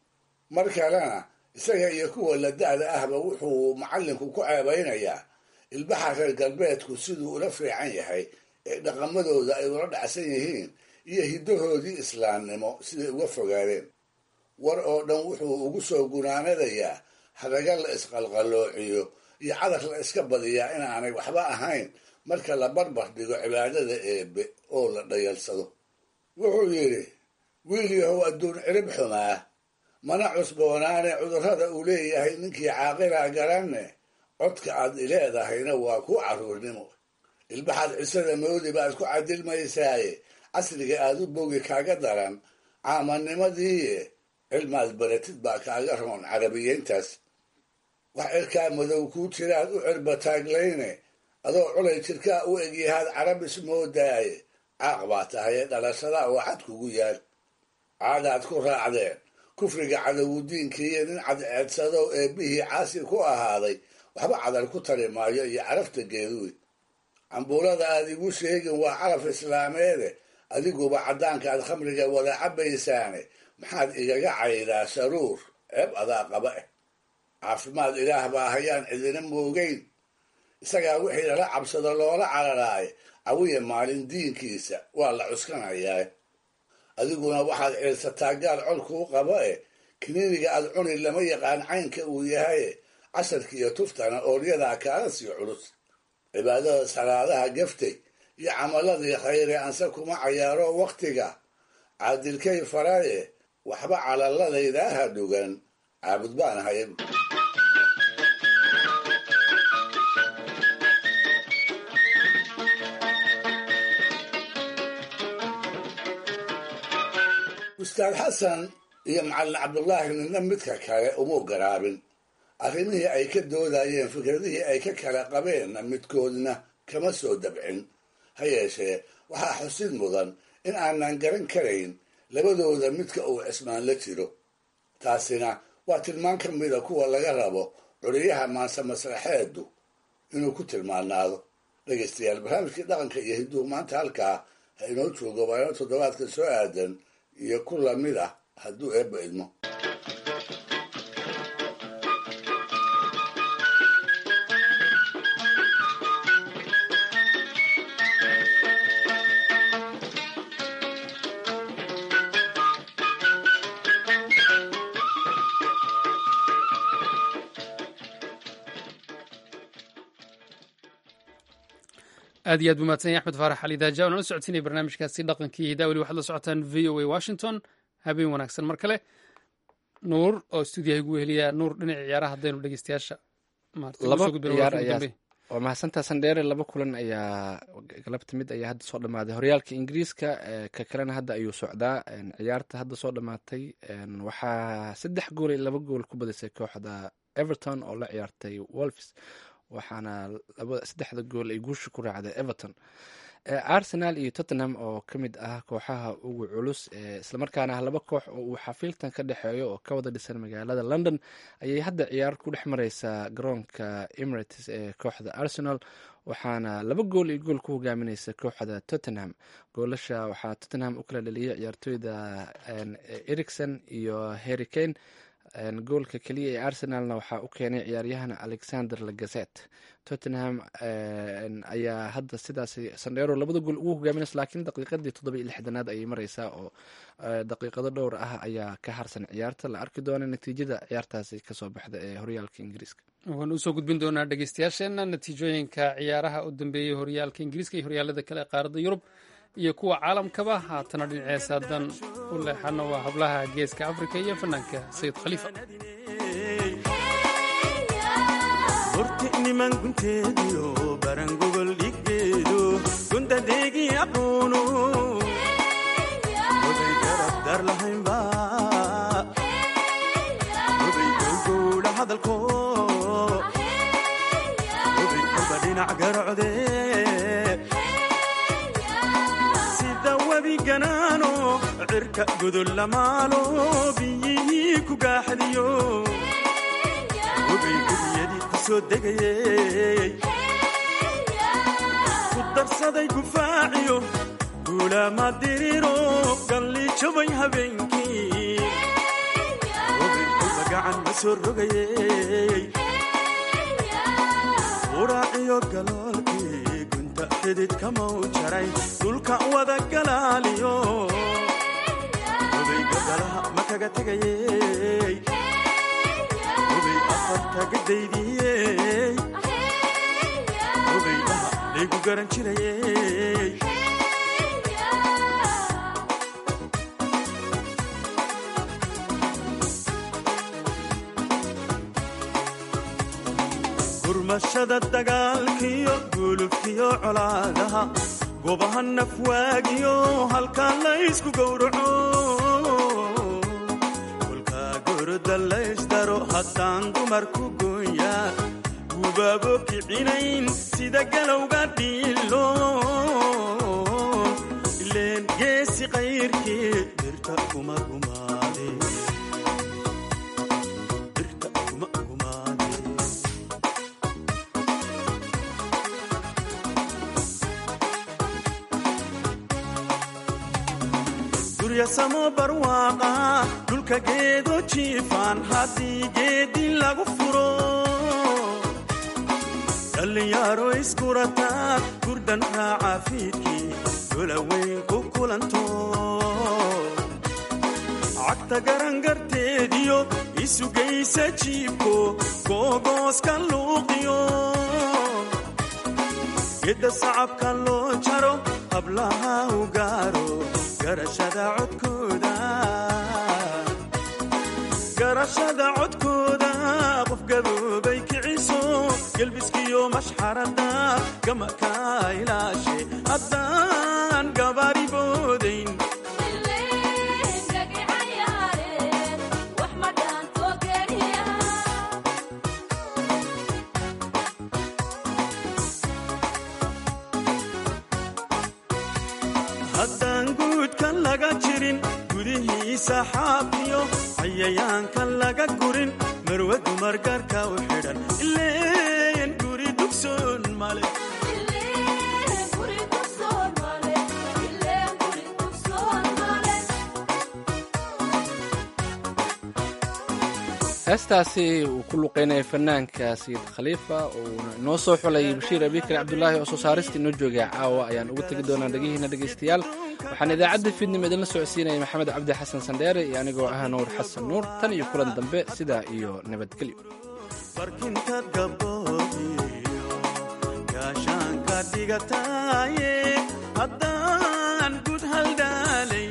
mar kalena isaga iyo kuwa la da-da ahba wuxuu macallinku ku ceebaynayaa ilbaxa reer galbeedku siduu ula fiican yahay ee dhaqamadooda ay ula dhacsan yihiin iyo hiddahoodii islaamnimo siday uga fogaadeen war oo dhan wuxuu ugu soo gunaanadayaa hadaga la isqalqaloociyo iyo cadar la iska badiyaa inaanay waxba ahayn marka la barbar dhigo cibaadada eebe oo la dhayalsado wuxuu yidhi wiil yahow adduun cirib xumaa mana cusboonaane cudurrada uu leeyahay ninkii caaqilaa garanne codka aad ileedahayna waa ku carruurnimo ilbaxaad cisada moodi baad ku cadilmaysaaye casriga aad u bogi kaaga daran caamannimadiiye cilmaad baratid baa kaaga roon carabiyeyntaas wax cirkaa madow kuu jiraad u cirbataaglayne adoo culay jirkaa u egyahaad carabis moodaaye caaq baa tahaye dhalashada oo cad kugu yaal caadaad ku raacdeen kufriga cadowudiinkiiyo nin cadceedsadow eebbihii caasi ku ahaaday waxba cadal ku tari maayo iyo carafta geeduwi cambuulada aad igu sheegin waa caraf islaameede adiguba caddaankaad khamriga wada cabaysaane maxaad igaga caydaa sharuur ceeb adaa qaba eh caafimaad ilaah baa hayaan cidina moogeyn isagaa wixii lala cabsado loola cararaaye cawiya maalin diinkiisa waa la cuskanayaa adiguna waxaad ciilsataa gaal col kuu qabo eh kiniiniga aad cuni lama yaqaan caynka uu yahaye casharkiiyo tuftana ooryadaa kaala sii culus cibaadada salaadaha gaftay iyo camaladii khayre anse kuma cayaaro wakhtiga caadilkay faraye waxba calaladaydaha dhugan caabud baan haya ustaad xasan iyo macallin cabdullaahi midna midka kale uma garaabin arrimihii ay ka doodayeen fikradihii ay ka kala qabeenna midkoodna kama soo dabcin ha yeeshee waxaa xusid mudan in aanan garan karayn labadooda midka uu cismaan la jiro taasina waa tilmaan ka mida kuwa laga rabo curiyaha maanse masraxeedu inuu ku tilmaanaado dhegaystayaal barnaamijkii dhaqanka iyo hidduhu maanta halkaa ha inoo joogo waano toddobaadka soo aadan iyo ku lamid ah hadduu eebba idmo aad iyo aad buu mahadsan yahy axmed faarax ali daaja oona la socodsiinaya barnaamijkaasi dhaqankii hidaa weli waxaad la socotaan v o a washington habeen wanaagsan mar kale nuur oo stuudiyaha igu weheliya nuur dhinaca ciyaaraha haddaynu dhegeystayaasha laba ciyaar ayaa waa mahadsantaa sandheere laba kulan ayaa galabta mid ayaa hadda soo dhamaaday horyaalka ingiriiska ka kalena hadda ayuu socdaa ciyaarta hadda soo dhamaatay waxaa saddex gool iyo laba gool ku badisay kooxda everton oo la ciyaartay wolfs waxaana saddexda gool ay guusha ku raacday everton arsenal iyo tottenham oo ka mid ah kooxaha ugu culus ee islamarkaana ah laba koox oo uu xafiiltan ka dhexeeyo oo ka wada dhisan magaalada london ayay hadda ciyaar ku dhex mareysaa garoonka emirates ee kooxda arsenal waxaana laba gool iyo gool ku hogaamineysa kooxda tottenham goolasha waxaa tottenham u kala dhaliyay ciyaartooyda ericson iyo harry kane goolka keliya ee arsenalna waxaa u keenay ciyaaryahan alexander lagazet tottenham ayaa hadda sidaas sandheero labada gool ugu hogaaminaysa laakiin daqiiqadii toddoba iyo lixdanaad ayay mareysaa oo daqiiqado dhowr ah ayaa ka harsan ciyaarta la arki doona natiijada ciyaartaasi kasoo baxda ee horyaalka ingiriiska waan usoo gudbin doonaa dhegeystayaasheena natiijooyinka ciyaaraha u dambeeyey horyaalka ingiriiska iyo horyaalada kale ee qaaradda yurub iyo kuwa caalamkaba haatana dhinaceesa haddaan u leexano waa hablaha geeska afrika iyo fanaanka sayid khaliifa horti niman gunteediyo barangogol dhiggeedo gundadeegii aqoono oday garab dar lahaynba oday gowgowla hadalko oday kolba dhinac garocde sida webi ganaano cirka godol lamaalo biyihii ku gaaxdiyo obay gudiyadii ku soo degayey ku darsaday gufaaciyo guulaama diriro galli jabay habeenkii obay kolba gacan ma soo rogayey uraaciyo galoolkii gunta xididka mau jaray dhulka wada galaaliyo obay gadalaha ma kaga tegayey obay afarta gadaydiyey obaydaha laygu garan jirayey gurmashada dagaalkiyo gulubkiyo colaadaha gobaha nafwaagiyo halkaa laysku gowraco kolkaa goroda laysdaro haddaan dumarku gooya gubaabo kicinayn sida galowga dhiilo ileen geesi qayrkii birta kuma gumaade birta kuma gumaade guryasamo barwaaqa dhulka geedo jiifaan haddii geedi lagu furo dhallinyaro iskurataa gurdan raaca fiidkii dolaweyn ku kulanto cagta garangarteediyo isugaysa jiibko googooska luuqiyo gedda sacabka loo jaro hablaha u gaaro garashada codkooda garashada codkooda qof gaboobay kiciso gelbiskiyo mashxarada gamaka ilaashe haddaan gabaari boodayn haddaan guudka laga jirin gudihiisa xaafiyo cayayaanka laga gurin marwe dumar gaarka u xidhan ileen guri dugsoon male heestaasi uu ku luqeynaya fanaanka sayid khaliifa uuna inoo soo xulay bashiir abikar cabdulaahi oo soo saarista inoo joogay caawa ayaan ugu tegi doonaa dhegihiina dhegaystayaal waxaan idaacadda fiidnimo idinla socodsiinaya maxamed cabdi xasan sandheere iyo anigoo ah nuur xasan nuur tan iyo kulan dambe sidaa iyo nabadgelyo barkinta gaboobiyo gaashaanka dhigataaye haddaan gud haldhaalay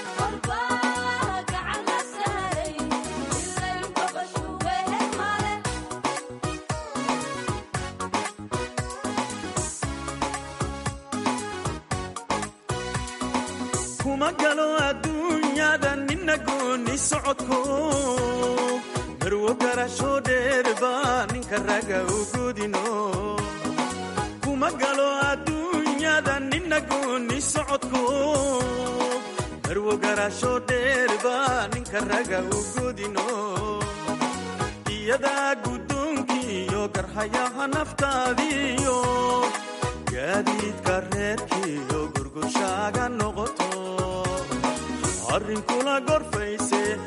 kuma galo adduunyada nina gooni socodko marwo garasho dheerba ninka raga u godino kuma galo adduunyada nina ina gooni socodku marwo garaasho dheerba ninka raga u godino iyadaa guddoonkiiyo garhayaha naftaadiyo gaadiidka reerkiiyo gurgurshaaga noqoto arrinkula gorfayse